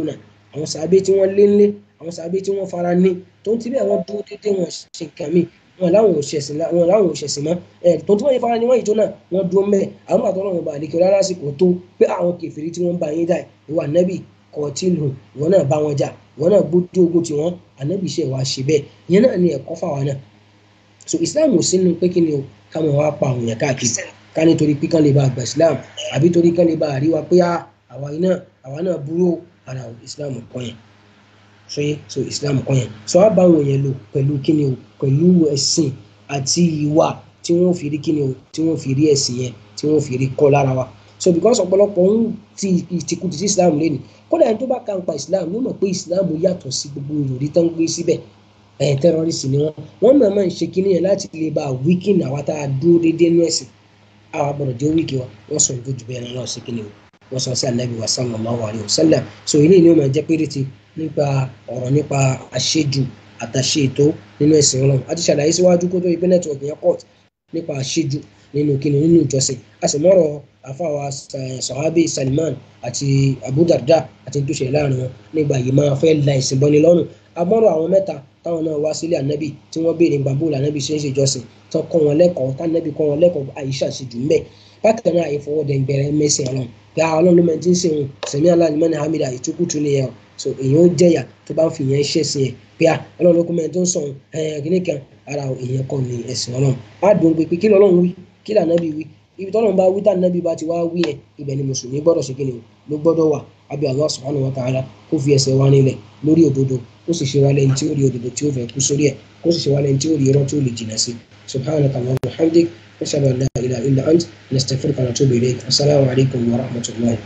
àwọn sàábé tí wọ́n lé ńlé àwọn sàábé tí wọ́n fara ní tó ń ti bẹ́ẹ̀ wọ́n dúró déédéé wọn ṣe nǹkan míì wọn làwọn ò ṣẹ̀sìn wọn làwọn ò ṣẹ̀sìn mọ́ ẹ̀ tó tí wọ́n yẹ fara ní wọ́n yìí tó náà wọ́n dúró mẹ́ àwọn àtọ́ náà bá àdékè ọlá lásìkò tó pé àwọn kèfèrí tí wọ́n bá yín dà ìwà nẹ́bì kọ̀ọ̀tìlù ìwọ náà bá wọn jà ìwọ náà gbójú ogun tiwọn ànábì ṣe wàá ṣe bẹ́ẹ̀ ìyẹn náà ni ẹ̀kọ́ fáwa náà so Islam ò sínú pé kí ni o ká mọ̀ wá pa àwọn èèyàn káàkiri ká nítorí pé kán lè bá àgbà Islam àbí torí kán lè bá àríwá pé àwa iná àwa náà burú ara Islam kọ́ yẹn so yẹ so Islam kọ́ yẹn so á bá àwọn èèyàn lò pẹ̀lú kí ni o pẹ̀lú ẹ̀sìn àti ìwà tí wọ́n fi rí kí ni o tí wọ́n fi rí ẹ̀sìn yẹn tí wọ́n fi rí kọ́ lára wa so because ọ̀pọ̀lọpọ̀ ń ti ìtìkùtì sí Islam lẹ́nu kódà ẹni tó bá ka ń pa Islam yóò mọ̀ pé Islam yàtọ̀ sí gbogbo ìròrí tó ń gbé síbẹ̀ ẹ̀ tẹ́rọ́rìsì ni wọ́n wọ́n mọ̀ máa ń ṣe kíní yẹn láti lè bá wíkìn àwa tá a dúró déédéé nú ẹ̀sìn àwa gbọ́dọ̀ jẹ́ wíkì wa wọ́n sọ ìdójú bẹ́ẹ̀ náà sí kíní o wọ́n sọ sí anabi wa sallallahu alayhi wa sallam so ilé ni ó máa jẹ́ péréte nípa ọ̀rọ̀ nípa àṣejù àtàṣe ètò nínú ẹ̀sìn ọlọ́run a ti ṣàlàyé síwájú kó tó ìpín nẹ́tíwọ̀kì yẹn court nípa àṣejù nínú kíni nínú ìjọsìn a sì mọ̀rọ̀ àfàwà sọ̀hábì Salman àti Abu Darda àti tó ṣẹlẹ̀ láàrin wọn nígbà yìí máa fẹ́ la ìsìn bọ́ni lọ́rùn amọ́rọ̀ àwọn mẹ́ta táwọn náà wá sílé ànábì tí wọ́n béèrè gbàgbó lànábì ṣe ń ṣe ìjọsìn tó kọ́ wọn lẹ́kọ̀ọ́ tánábì kọ́ wọn lẹ́kọ̀ọ́ àyíṣà sì jù mbẹ́ bákan náà àyèfọwọ́dẹ̀ bẹ̀rẹ̀ mẹ́sìn ọlọ́run pé àwọn ọlọ́run ló máa ti ń sìn sẹ̀mí aláàlímọ́ni hamida ìtukùtù ni ẹ̀ so èèyàn ó jẹ̀yà tó bá ń fi yẹn ṣẹ̀ sí ẹ̀ pé à ọlọ́run ló kún mẹ́rin tó ń sọ̀rọ̀ ẹ̀ kíní kan ara èèyàn kọ́ ni ẹ̀sìn ọlọ́run á dùn pé kí lọ́lọ́run wí kí lànàbì wí ibi tọ́lọ́run bá wí tànàbì bá ti wá wí ẹ̀ ibẹ̀ ni mùsùlùmí gbọ́dọ̀ ṣe kíni ló gbọ́dọ̀ wà àbí Allah subhanahu wa ta'ala kó fi ẹsẹ̀ wá nílẹ̀ lórí òdodo kó sì ṣe wá lẹ́yìn tí ó rí òdodo tí ó fẹ́ kú sórí ẹ̀ kó sì ṣe wá lẹ́yìn tí ó rí irọ́ tí ó lè jìnà sí subhanaka Allahumma wa bihamdik nashhadu an la ilaha illa ant nastaghfiruka wa natubu ilayk assalamu alaykum wa rahmatullahi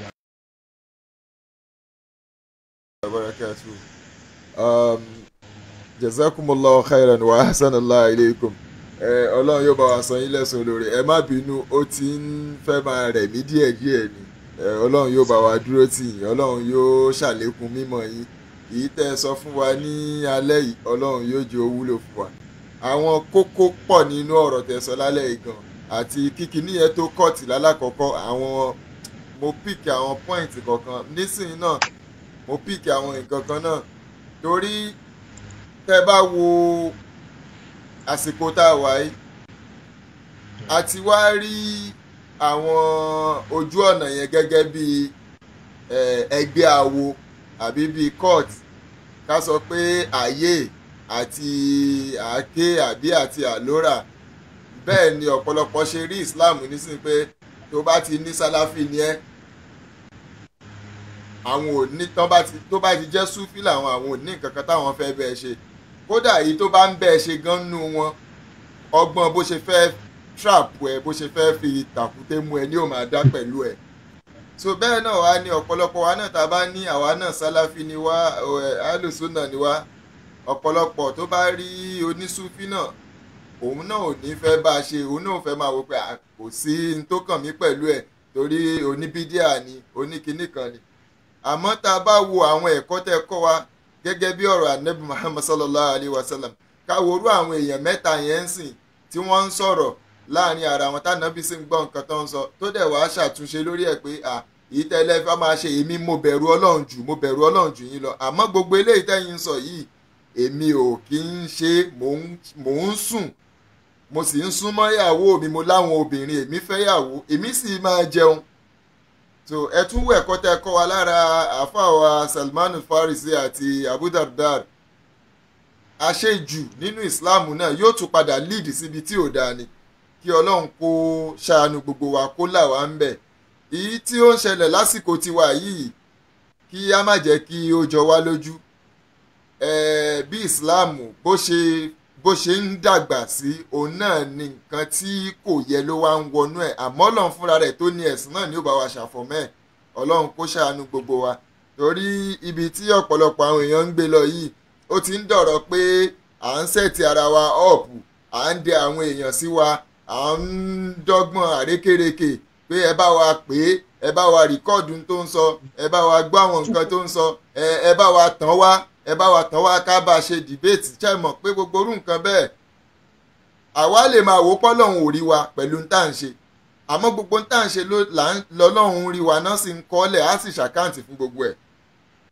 barakatuh um, jazakumullahu khairan wa ahsanallahu ilaykum ẹ ọlọ́run yóò bá wa san yín lẹ́sùn olóore ẹ má bínú ó ti ń fẹ́ máa rẹ̀ mí díẹ̀díẹ̀ ni ẹ ọlọ́run yóò bá wa dúró tì yín ọlọ́run yóò ṣàlékún mímọ̀ yín èyí tẹ́ ẹ sọ fún wa ní alẹ́ yìí ọlọ́run yóò jẹ́ ó wúlò fún wa àwọn kókó pọ̀ nínú ọ̀rọ̀ tẹ́ sọ lálẹ́ yìí gan àti kíkiní yẹn tó kọ́ọ̀tì lálákọ̀ọ́kọ́ àwọn mo píkì àwọn pọ́ìntì kọ̀ọ̀kan nísìnyí náà mo píkì àwọn nǹkan kan náà torí tẹ́ bá wo àsìkò tá a wà yìí a ti wá rí àwọn ojú ọ̀nà yẹn gẹ́gẹ́ bí ẹgbẹ́ awo àbí bíi court ká sọ pé àyè àti àáké àbí àti àlórà bẹ́ẹ̀ ni ọ̀pọ̀lọpọ̀ ṣe rí Islam nísìnyí pé tó bá ti ní sálàfì ni ẹ́ àwọn ò ní tán bá ti tó bá ti jẹ́ súfì làwọn àwọn ò ní nǹkan kan táwọn fẹ́ bẹ́ẹ̀ ṣe kódà èyí tó bá ń bẹ́ẹ̀ ṣe gan nú wọn ọgbọ́n bó ṣe fẹ́ trap ẹ bó ṣe fẹ́ fi tàkúté mú ẹ ní ò máa dá pẹ̀lú ẹ so bẹ́ẹ̀ náà wá ní ọ̀pọ̀lọpọ̀ wa náà tá a bá ní àwa náà sálàfí ni wá alùsùnà ni wá ọ̀pọ̀lọpọ̀ tó bá rí onísúfì náà òun náà ò ní fẹ́ bá a ṣe òun náà ò fẹ́ máa wò pé kò sí n tó kàn mí pẹ̀lú ẹ̀ torí oníbídíà ni oníkinní kan ni àmọ́ tá a bá wo àwọn ẹ̀kọ́ tẹ́ kọ́ wa gẹ́gẹ́ bí ọ̀rọ̀ anabi muhammad sallallahu alayhi wa sallam káworú àwọn èèyàn mẹ́ta yẹn ń sìn tí wọ́n ń sọ̀rọ̀ láàrin ara wọn tánàbí sì ń gbọ́ nǹkan tó ń sọ tó dẹ̀ wá ṣàtúnṣe lórí ẹ̀ pé à èyí tẹ́lẹ̀ fẹ́ máa ṣe èmi mo bẹ̀rù ọlọ́run jù mo bẹ̀rù ọlọ́run jù yín lọ àmọ́ gbogbo eléyìí tẹ́yìn ń sọ yìí èmi ò kí ń ṣe mò ń sùn mo sì ń súnmọ́ ìyàwó mi mo láwọn obìnrin èmi fẹ́ yàwó èmi sì máa jẹun so ẹ tún wọ ẹ̀kọ́ tẹ́ kọ́ wa lára àfàwà Salman Farisi àti Abu Dardar àṣejù nínú Islam náà yóò tún padà lead síbi tí ò dáa ni kí Ọlọ́run kó ṣàánú gbogbo wa kó là wá ń bẹ̀ èyí tí ó ń ṣẹlẹ̀ lásìkò tiwa yìí kí á má jẹ́ kí ó jọ wá lójú bí Islam bó ṣe bó ṣe ń dàgbà sí òun náà ni nǹkan tí kò yẹ ló wá ń wọnú ẹ̀ àmọ́ Ọlọ́run fúnra rẹ̀ tó ní ẹ̀sìn náà ni ó bá wa ṣàfọ̀mọ́ ẹ̀ Ọlọ́run kó ṣàánú gbogbo wa torí ibi tí ọ̀pọ̀lọpọ̀ àwọn èèyàn ń gbé lọ yìí ó ti ń dọ̀rọ̀ pé à ń sẹ̀tì ara wa ọ̀pù à ń dẹ àwọn èèyàn sí wa à ń dọ́gbọ́n àrékèrèkè pé ẹ bá wa pè é ẹ bá wa rìkọ́ọ̀dù tó ń sọ ẹ bá wa gbọ́ àwọn nǹkan tó ń sọ ẹ bá wa tàn wá ẹ bá wa tàn wá ká bá a ṣe dìbéètì ṣe mọ̀ pé gbogbo orú nǹkan bẹ́ẹ̀ àwa lè máa wò pọ́lọ́hún ò rí wa pẹ̀lú ń tà ń ṣe àmọ́ gbogbo ń tà ń ṣe lọ́lọ́hún rí wa náà sì ń kọ́lẹ̀ á sì ṣàkáǹtì fún gbogbo ẹ̀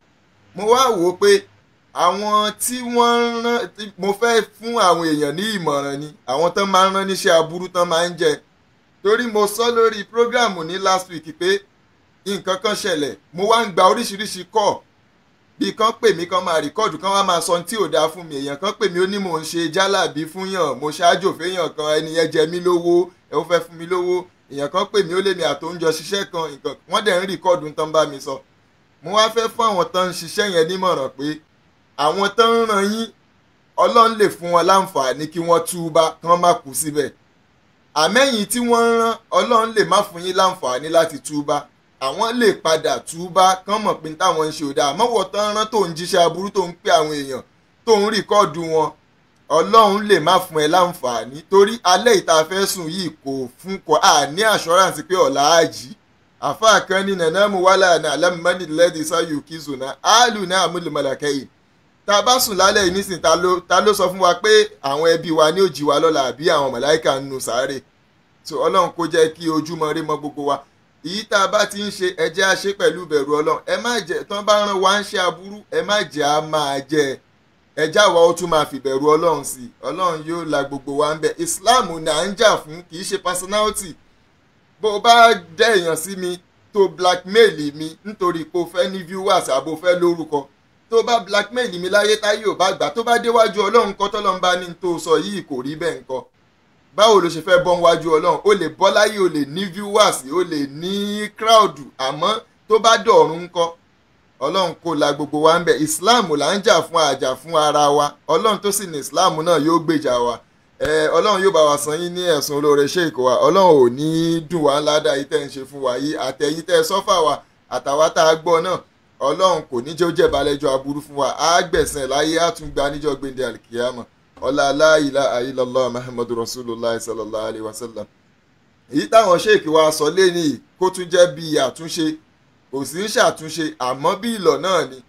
mo wá wò ó pé àwọn tí wọ́n ń rán tí- mo fẹ́ fún àwọn èèyàn ní ìmọ̀ràn ni àwọn tán máa ń rán níṣẹ́ aburú tán máa ń jẹ torí mo sọ lórí prógráàmù ní last week pé nǹkan kan ṣẹlẹ̀ mo wá ń gba oríṣiríṣi kọ́ bí kan pè mí kan máa rìkọ́ọ̀dù kan wá máa sọ ohun tí ò dáa fún mi èèyàn kan pè mí ó ní mò ń ṣe jálàbí fún yàn mo ṣáájò féèyàn kan ẹni yẹn jẹ mí lówó ẹ ó fẹ́ fún mi lówó èèyàn kan pè mí ó lé mi àtòúnjọ ṣiṣẹ́ kan nǹkan wọ́n dẹ̀ ń rìkọ́ọ̀dù tán bá mi sọ mo wá fẹ́ fún àwọn tán ń ṣiṣẹ́ yẹn nímọ̀ràn pé àwọn tán ń ràn yín ọlọ́run lè fún wọn láǹfààní kí wọ́n túbá kí wọ́n má kú síbẹ̀ àmẹ́yìn tí wọ́n ń rán ọlọ́run lè má fún yín láǹfààní láti túbá àwọn lè padà túbá kán mọ̀ pé táwọn ń ṣe ò dáa mọ́wọ́ tán rán tó ń jíṣẹ́ aburú tó ń pè àwọn èèyàn tó ń rìkọ́ọ̀dù wọn ọlọ́run lè má fún ẹ láǹfààní torí alẹ́ ìta fẹ́ sùn yìí kò fún kọ à ní assurance pé ọ̀la á jí àfáà kan ní nàná mu wálé àná alámúmánì lẹ́dí sáyò kìzùnà áàlù náà múlùmọ̀lẹ́kẹ́yìn tá a bá sùn lálẹ́ yìí nísìnyí ta ló ta ló sọ fún wa pé àwọn ẹbí wa ní òjì wa lọ́la àbí àwọn màláìka ń nu sáré so ọlọ́run kó jẹ́ kí ojúmọ́ rí mọ́ gbogbo wa èyí tá a bá ti ń ṣe ẹ jẹ́ á ṣe pẹ̀lú ìbẹ̀rù ọlọ́run ẹ má jẹ́ tán bá rán wa ń ṣe aburú ẹ má jẹ́ á máa jẹ ẹ já wa ó tún máa fìbẹ̀rù ọlọ́run sí i ọlọ́run yóò la gbogbo wa ń bẹ islam ní à ń jà fún kì í ṣe personality bó o bá dẹ́ èèyàn sí mi tó blackmail mi nítorí pé o fẹ́ ní viewers àbò fẹ́ lórúkọ tó bá blackmail mi láyé táyé ò bá gbà tó bá déwájú ọlọ́run kọ́ tọ́lọ́run bá ní tó sọ yìí kò rí bẹ́ẹ̀ nǹkan báwo ló ṣe fẹ́ bọ́ níwájú ọlọ́run o lè bọ́ láyé o lè ní viewers o lè ní crowd àmọ́ tó bá dọ̀run ńkọ́ ọlọ́run kò la gbogbo wa ń bẹ̀ islam là ń jà fún àjà fún ara wa ọlọ́run tó sì ní islam náà yóò gbèjà wa ẹ ọlọ́run yóò bá wa san yín ní ẹ̀sùn olóore sheik wa ọlọ́run ò ní dùn wá ńlá dá yìí tẹ́ ń ṣe fún wa yìí àtẹ̀yìn tẹ́ sọ́fà wa àtàwa tá a gbọ́ náà ọlọ́run kò ní jẹ́ ó jẹ́ balẹ̀jọ́ aburú fún wa á gbẹ̀sẹ̀ láyé á tún gba níjọ́ gbẹ̀ndẹ̀ alikiyama ọlá aláìlá ayélujára muhammadu rasulillah sallallahu alayhi wa sallam èyí táwọn sheik wa sọ lẹ́ni kó tún jẹ́ bí àtúnṣe kò sí ń ṣàtúnṣe àmọ́ bí ìlọ̀ náà ni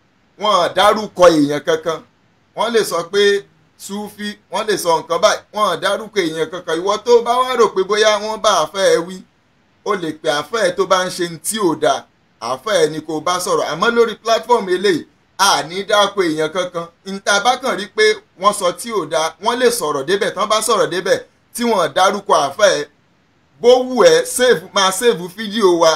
wọ́n dárúkọ èèyàn kankan wọ́n lè sọ pé sufi wọ́n lè sọ nǹkan báyìí wọ́n dárúkọ èèyàn kankan ìwọ tó bá wá rò pé bóyá wọ́n bá àfẹ́ ẹ wí o lè pè àfẹ́ ẹ tó bá ń ṣe tí ò dáa àfẹ́ ẹ ni kò bá sọ̀rọ̀ àmọ́ lórí platform eléyìí àní dáko èèyàn kankan níta bá kàn rí pé wọ́n sọ tí ò dáa wọ́n lè sọ̀rọ̀ débẹ̀ tán bá sọ̀rọ̀ débẹ̀ tí wọ́n dárúkọ àfẹ́ ẹ bó wù ẹ́ save máa save fídíò wa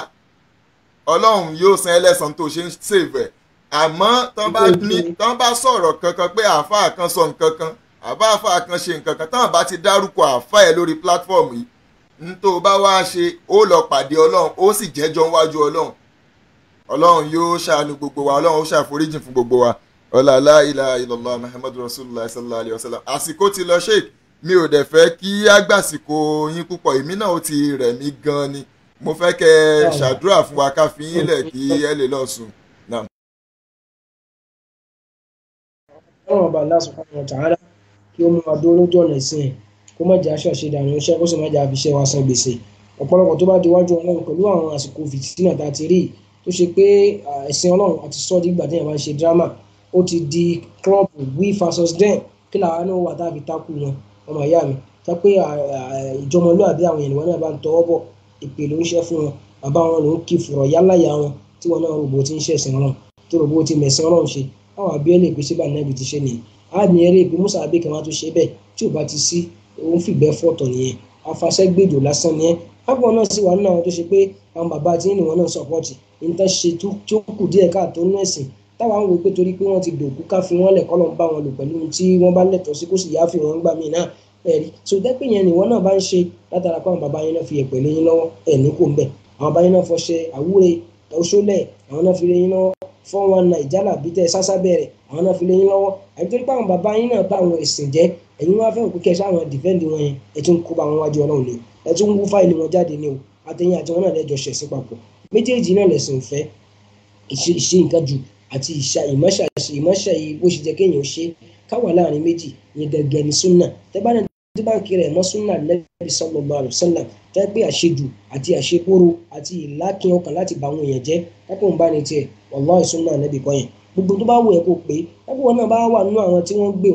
ọlọ́run yóò san ẹlẹ́sàn tó ṣe ń save ẹ̀ àmọ́ tán bá ní tán bá sọ̀rọ̀ kankan pé àáfàá kan sọ nǹkan kan àbá àáfàá kan ṣe nǹkan kan tán bá ti dárúkọ àáfàá ẹ̀ lórí platform yìí n tó bá wá ṣe ó lọ pàdé ọlọ́run ó sì jẹ́jọ́ wájú ọlọ́run ọlọ́run yóò ṣàánú gbogbo wa ọlọ́run ó ṣàforíjì fún gbogbo wa ọlá aláìlá ilọ̀lá muhammadu rasulillah sallallahu alayhi wa sallam àsìkò ti lọ sheik mi ò dẹ̀ fẹ́ kí àgbàsìkò yín púpọ̀ èmi náà ó ti rẹ̀ mí gan ni mo fẹ́ kẹ́ ẹ ṣàdúrà fún wa ká fi yín lẹ̀ kí ẹ lè lọ sùn. ọlọ́run ọba Allah subhanahu wa ta'ala kí ó mú wa dúró lójú ọ̀nà ìsìn ẹ̀ kó má jẹ́ aṣọ àṣedànù iṣẹ́ kó sì má jẹ́ àfiṣẹ́ wa san gbèsè ọ̀pọ̀lọpọ̀ tó bá di iwájú ọlọ́run pẹ̀lú àwọn àsìkò fìtínà tá a ti rí tó ṣe pé ẹ̀sìn ọlọ́run àti sọ́ọ̀dì ìgbà téèyàn bá ń ṣe dírámà ó ti di club we versus them kí làwọn náà wà tá a fi takú wọn ọmọ ìyá mi tá pé ìjọmọlúàbí àwọn ènìyàn náà bá ń tọwọ́ bọ̀ ìpè ló ń ṣe fún wọn bàbá wọn ló ń kí fùrọ̀ yálàyà wọn tí wọn náà rògbò tí ń ṣẹ̀sìn ọlọ́run tó rògbò tí mẹ̀sìn ọlọ́run ṣe àwọn abíọ́lẹ̀ ìpèsè bá nàbì ti ṣe nìyí àmì eré ìpè musa abẹ́ kan wá tó ṣe bẹ́ẹ̀ tí ò bá ti sí òun fìgbẹ́ fọ̀tọ̀ nìyẹn afasẹ́gbèjò lásán nìyẹn ágbọ̀n náà sì wà nínú àwọn tó ṣe pé àwọn bàbá tí ní wọn náà sọpọ́ọ̀tì níta ṣe tí ó kù díẹ̀ káàtó nínú ẹ̀sìn táwa ń wo pé torí pé wọ́n ti dòkú ká fi wọ́n lẹ̀ kọ́ lọ́n bá wọn lò pẹ̀lú tí wọ́n bá lẹ̀tọ́ sí kó sì yá fi wọ́n gbà mí náà ẹ̀rí so dẹ́pẹ́ yẹn ni wọ́n náà bá ń ṣe látara pé àwọn bàbá yẹn náà fi ẹ̀pẹ̀ lé yín lọ́wọ́ ẹ̀ ní kò ń bẹ̀ àwọn bàbá yẹn náà fọṣẹ àwúre ọṣọlẹ̀ àwọn náà fi lé yín lọ́wọ́ fọ́ wọn na ìjálà bí tẹ sásá bẹ̀rẹ̀ àwọn náà fi lé yín lọ́wọ́ àti torí pé àwọn bàbá yín náà bá àwọn ẹ̀sìn jẹ́ ẹ̀yin wá fẹ́ òkú kẹsàn àwọn dìfẹ́ǹdì wọn yẹn ẹ̀ tún kó bá wọn wájú ọlọ́run ni ẹ̀ tún wú fáìlì wọn jáde ni o àtẹ̀yìn àti wọn náà lẹ́jọ́ ṣẹ̀sìn papọ̀ méjèèjì náà lẹ̀sìn fẹ́ ìṣe nǹkan jù àti ìṣà ìmọ̀ṣà ìmọ̀ṣà yìí bó ṣe jẹ́ kéèyàn ṣe káwà láàrin méjì yẹn gẹ́gẹ́ ní súnà tẹ́bánà tí báńkì rẹ̀ mọ́ súnà lẹ́bi sallallahu alaihi wasallam tẹ́ pé àṣejù àti àṣekóró àti ìlákin ọkàn láti bá àwọn èèyàn jẹ́ lápò ń bá ní tiẹ̀ wallahi súnà lẹ́bi kọ́ yẹn gbogbo tó bá wù ẹ́ kó pé lápò wọn náà bá wà nínú àwọn tí wọ́n gbé wọn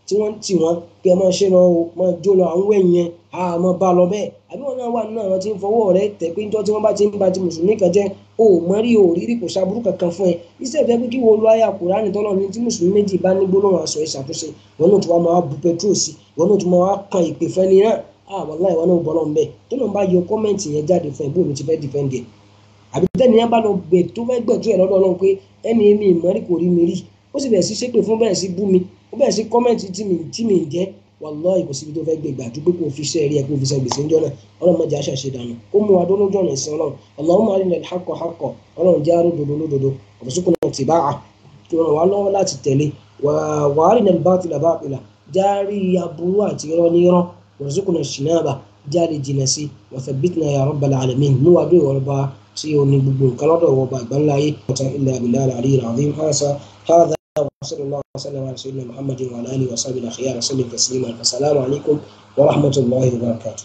tí wọ́n ń tì wọ́n pé ẹ máa ṣe lọ o máa jó lọ àwọn ẹ̀yìn yẹn a máa bá lọ bẹ́ẹ̀ àbí wọn náà wà nínú àwọn tí ń fọwọ́ rẹ tẹ̀ pé níjọ́ tí wọ́n bá ti ń ba ti mùsùlùmí kan jẹ́ o ò mọ rí o ò rírí kò sábúrú kankan fún ẹ iṣẹ́ ìfẹ́ pé kí wo lo àyà Kùránì tọ́lọ́ ní tí mùsùlùmí méjì bá ní gbólóhùn aṣọ ìṣàtúnṣe wọn náà tún wá máa bu petrol sí wọn náà tún máa kan ìpè fẹ́ni náà ah wàláhì ìwọ náà bọ́lọ́ ń bẹ́ẹ̀ tó náà bá yọ kọ́mẹ́ǹtì yẹn jáde fún ẹ bóun ti fẹ́ dìfẹ́ǹdì ẹ̀ àbí tẹ́ni yẹn bá lọ gbẹ tó fẹ́ gbẹ̀tú ẹ̀ lọ́dọ̀ ọlọ́run pé ẹni èmi ìmọ̀rí kò rí mi rí ó sì bẹ̀rẹ̀ sí ṣépè fún bẹ̀rẹ̀ sí bú mi ó bẹ̀rẹ̀ sí kọ́mẹ́ǹtì tí mi tí mi ń jẹ́ wàláhì kò síbi tó fẹ́ gbé gbà dúpẹ́ kó fi ṣe rí ẹ kó fi ṣe gbèsè ńjọ́ náà ọlọ́run mọ̀jà ṣàṣe dànù ó mú adó lójú ọ̀nà ìsìn ọlọ́run Allahumma arina al-haqqa haqqan ọlọ́run jẹ́ aródodo lódodo warzuqna ittiba'a tó ràn wá lọ́wọ́ láti tẹ̀lé wa arina al-batila batila járí aburú àti irọ́ ní irọ́ warzuqna ijtinaba jáde jìnnà sí wa thabbitna ya rabbal alamin mú adó ìwọ̀lọ́ba tí o ní gbogbo nǹkan lọ́dọ̀ wọ bá ìgbà ńlá ayé ọ̀tá ilẹ̀ abilá àlàyé ìràwọ̀ hàṣà hàdà وصلى الله وسلم على سيدنا محمد وعلى اله وصحبه الاخيار وسلم تسليما السلام عليكم ورحمه الله وبركاته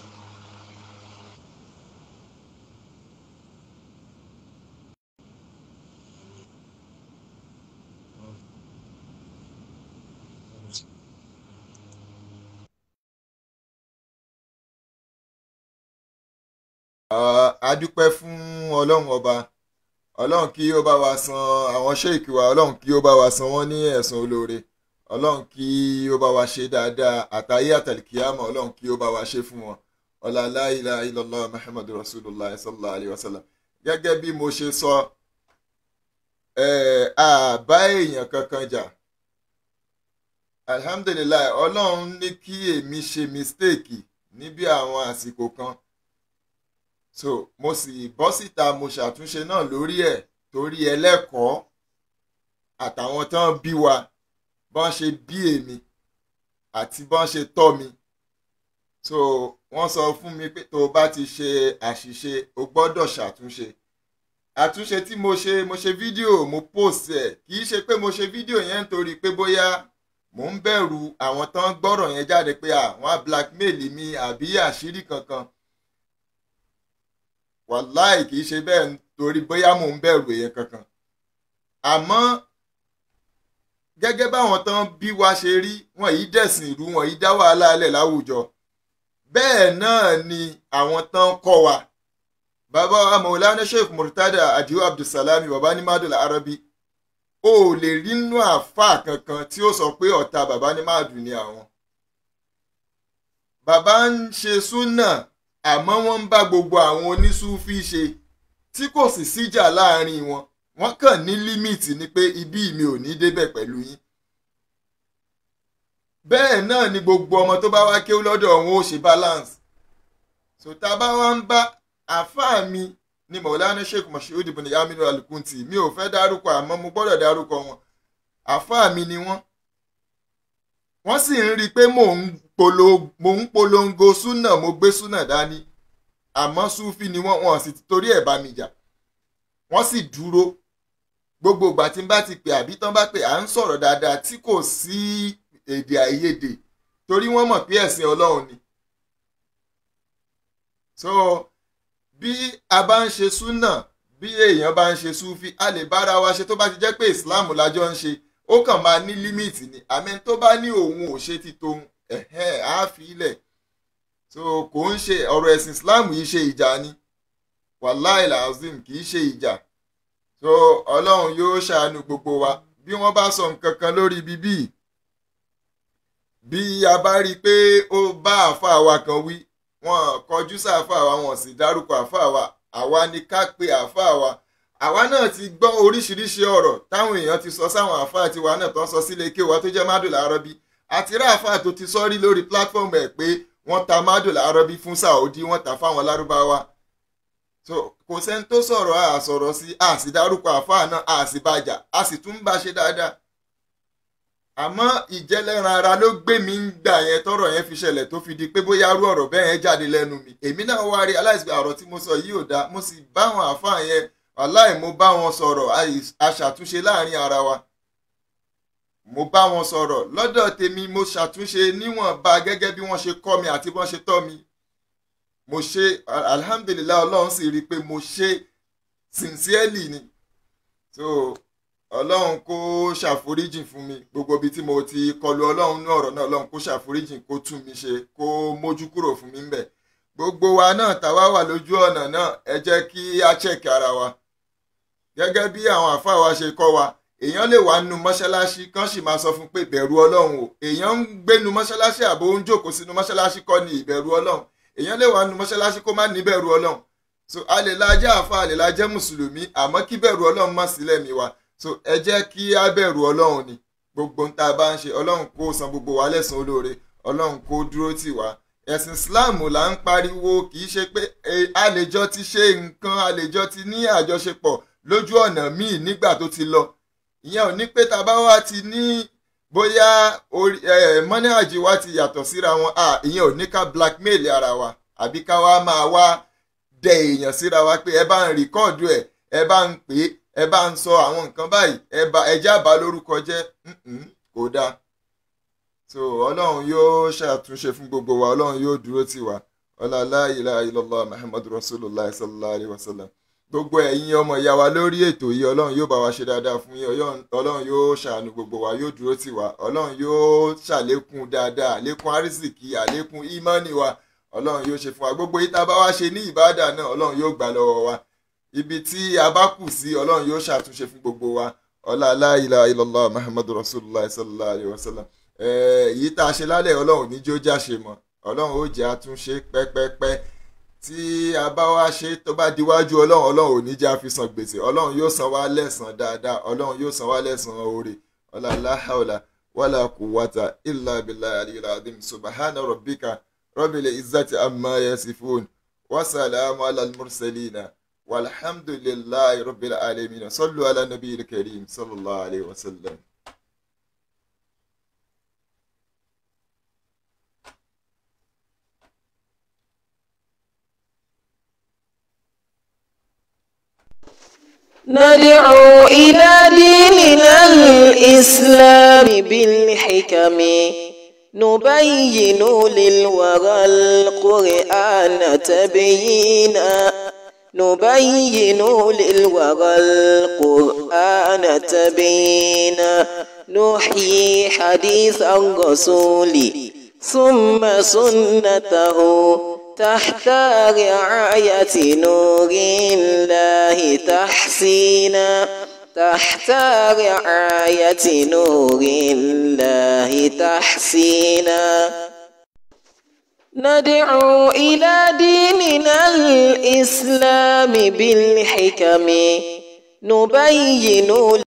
a dúpẹ́ fún ọlọ́run ọba ọlọ́run kí ó bá wa san àwọn ṣéèkì wa ọlọ́run kí ó bá wa san wọ́n ní ẹ̀san olóore ọlọ́run kí ó bá wa ṣe dáadáa àtàyé àtàlìkíyàmọ̀ ọlọ́run kí ó bá wa ṣe fún wọn ọlá la ilaha illallah muhammadu rasulullah sallallahu alayhi wa sallam gẹ́gẹ́ bí mo ṣe sọ ẹ̀ àbá èèyàn kankan jà alhamdulilayi ọlọ́run ní kí èmi ṣe mistake níbi àwọn àsìkò kan so mo sì bọ́ síta mo ṣàtúnṣe náà lórí ẹ̀ torí ẹlẹ́kọ̀ọ́ àtàwọn tán bí wa bọ́n ṣe bí èmi àti bọ́n ṣe tọ́ mi so wọ́n sọ fún mi pé tó o bá ti ṣe àṣìṣe o gbọ́dọ̀ ṣàtúnṣe àtúnṣe tí mo ṣe mo ṣe fídíò mo post ẹ̀ kì í ṣe pé mo ṣe fídíò yẹn nítorí pé bóyá mò ń bẹ̀rù àwọn tán gbọ́rọ̀ yẹn jáde pé àwọn á blackmail mi àbí àṣírí kankan wàláì kì í ṣe bẹ́ẹ̀ torí bóyá mò ń bẹ̀rù èèyàn kankan àmọ́ gẹ́gẹ́ báwọn tán bí wa ṣe rí wọn yìí dẹ̀sìn ìlú wọn yìí dá wàhálà alẹ̀ láwùjọ bẹ́ẹ̀ náà ni àwọn tán kọ́ wa bàbá wa Maulana Sheikh Murtada Adio Abdulsalami bàbá ní madul arabi o ò lè rí nínú àáfàá kankan tí ó sọ pé ọ̀tá bàbá ní madu ni àwọn bàbá ń ṣe súnà àmọ́ wọ́n ń bá gbogbo àwọn onísúfí ṣe tí kò sì síjà láàrin wọn wọ́n kàn ní límìtì ni pé ibí mi ò ní débẹ̀ pẹ̀lú yín. bẹ́ẹ̀ náà ni gbogbo ọmọ tó bá wá kéwú lọ́dọ̀ wọn ó ṣe balance. sòtá bá wá ń bá àáfàá mi ní Maulana Sheikh Moshood ibn Yaminu Al-Kunti mi ò fẹ́ dárúkọ àmọ́ mo gbọ́dọ̀ dárúkọ wọn àáfàá mi ni wọ́n wọ́n sì ń rí i pé mò ń polongo súnà mo gbé súnà dání àmọ́ súfì ni wọ́n wọ́n sì torí ẹ̀ bá mi jà wọ́n sì dúró gbogbo ìgbà tí n bá ti pè àbí tán bá pè à ń sọ̀rọ̀ dáadáa tí kò sí èdè àìyedè torí wọ́n mọ̀ pé ẹ̀sìn ọlọ́run ni. so bí a bá ń ṣe súnà bí èèyàn bá ń ṣe súfì a lè bára wa ṣe tó bá ti jẹ́ pé islam lájọ ń ṣe ó kàn máa ní límìtì ni àmì tó bá ní òun ò ṣe ti tóun ẹ̀hẹ́n á fi ilẹ̀ so kò ń ṣe ọ̀rọ̀ ẹ̀sìn islam yìí ṣe ìjà ni wàláì làzim kì í ṣe ìjà so ọlọ́run yóò ṣàánú gbogbo wa bí wọ́n bá sọ nǹkan kan lórí bíbí bí a bá rí i pé ó bá àáfàá wa kan wí wọn kọjú sáàfàá wa wọn sì dárúkọ àáfàá wa àwa ni ká pe àáfàá wa àwa náà ti gbọ́ oríṣiríṣi ọ̀rọ̀ táwọn èèyàn ti sọ sáwọn àáfàá tiwa náà tó ń sọ sílé ike wa tó jẹ́ mádùlá arọ́bí àti rí àáfàá tó ti sọ rí lórí platform ẹ̀ pé wọ́n ta mádùlá arọ́bí fún Saudi wọ́n ta fáwọn lárúbáwá so kò sẹ́ni tó sọ̀rọ̀ a sọ̀rọ̀ sí a sì dárúkọ àáfàá náà a sì bàjà a sì tún bá ṣe dáadáa àmọ́ ìjẹ́lẹ́ran ara ló gbé mi ń gbà yẹn tọ́rọ̀ yẹn fi ṣẹlẹ̀ tó fi di pé bóyá rú ọ̀rọ̀ bẹ́ẹ̀ yẹn jáde lẹ́nu mi èmi náà wá rí aláìsí ọ̀rọ̀ tí mo sọ yìí ò dáa mo sì bá àwọn àáfàá yẹn wàláì mo bá wọn sọ̀rọ̀ aṣàtúnṣe láàrin ara wa mo bá wọn sọ̀rọ̀ lọ́dọ̀ tèmi mo ṣàtúnṣe níwọ̀nba gẹ́gẹ́ bí wọ́n ṣe kọ́ mi àti bọ́n ṣe tọ́ mi mo ṣe alhamdulilayi ọlọ́run sì rí i pé mo ṣe sincerely ni so ọlọ́run kó ṣàforíjìn fún mi gbogbo ibi tí mo ti kọlu ọlọ́run ní ọ̀rọ̀ náà ọlọ́run kó ṣàforíjìn kó tún mi ṣe kó mójú kúrò fún mi ń bẹ̀ gbogbo wa náà táwa wà lójú ọ̀nà náà ẹ jẹ́ kí á chẹ́kì ara wa gẹ́gẹ́ bí àwọn àfáà wa ṣe kọ́ wa èèyàn lè wà nínú mọ́ṣáláṣí kán sì máa sọ fún pé ìbẹ̀rù ọlọ́run o èèyàn ń gbénu mọ́ṣáláṣí àbò ń jókòó sínú mọ́ṣáláṣí kọ́ ni ìbẹ̀rù ọlọ́run èèyàn lè wà nínú mọ́ṣáláṣí kó má ní bẹ̀rù ọlọ́run so a lè la jẹ́ àfa a lè la jẹ́ mùsùlùmí àmọ́ kí bẹ̀rù ọlọ́run má sílẹ̀ mi wa so ẹ jẹ́ kí á bẹ̀rù ọlọ́run ni gbogbo ń tá a bá ń ṣe ọlọ́run kó san gbogbo wa lẹ́san olóore ọlọ́run kó dúró tì wá ẹ̀sìn islam là ń pariwo kì í ṣe pé àlejò ti ṣe nǹkan àlejò ti ní àjọṣepọ̀ lójú ọ̀nà míì nígbà tó ti lọ ìyẹn ò ní pé tá a bá wá ti ní bóyá mọ́níhàjì wa ti yàtọ̀ síra wọn ìyẹn ò ní ká blackmail ara wa àbí ká wá máa wá dẹ èèyàn síra wa pé ẹ bá ń rìkọ́ọ̀dù ẹ̀ ẹ bá ń pè é ẹ bá ń sọ àwọn nǹkan báyìí ẹ bá ẹ jábàá lórúkọ jẹ́ kò dáa so ọlọ́run yóò ṣàtúnṣe fún gbogbo wa ọlọ́run yóò dúró tì wá ọlọ́lá ilaha illallah muhammadu rasulullah sallallahu alayhi wa sallam gbogbo ẹ̀yin ọmọ ìyá wa lórí ètò yìí ọlọ́run yóò bá wa ṣe dáadáa fún yín ọlọ́run yóò ṣàánú gbogbo wa yóò dúró tì wá ọlọ́run yóò ṣàlékún dáadáa àlékún àrísìkí àlékún ìmánì wa ọlọ́run yóò ṣe fún wa gbogbo yìí tá a bá wá ṣe ní ìbáàdà náà ọlọ́run yóò gbà lọ́wọ́ wa ibi tí a bá kù sí ọlọ́run yóò ṣàtúnṣe fún gbogbo wa ọlọ́lá ilaha illallah muhammadu rasulullah sallallahu alayhi wa sallam èyí tá a ṣe lálẹ́ ọlọ́run ní jó jáṣe mọ́ ọlọ́run ó jẹ́ àtúnṣe pẹ́pẹ́pẹ́ tí a bá wá ṣe tó bá diwájú ọlọ́run ọlọ́run ò ní jẹ́ àfisàn gbèsè ọlọ́run yóò san wá lẹ́san dáadáa ọlọ́run yóò san wá lẹ́san oore ọ̀làlá haula wàlà quwwata illa billahi aliyil azim subhana rabbika rabbil izzati amma yasifun wasalamu ala mursalina walhamdulillahi rabbil alamin sallu ala nabiyil karim sallallahu alayhi wa sallam. ندعو إلى ديننا الإسلام بالحكم نبين للورى القرآن تبيينا نبين للورى القرآن تبيينا نحيي حديث الرسول ثم سنته تحت رعاية نور الله تحسينا تحت رعاية نور الله تحسينا ندعو إلى ديننا الإسلام بالحكم نبين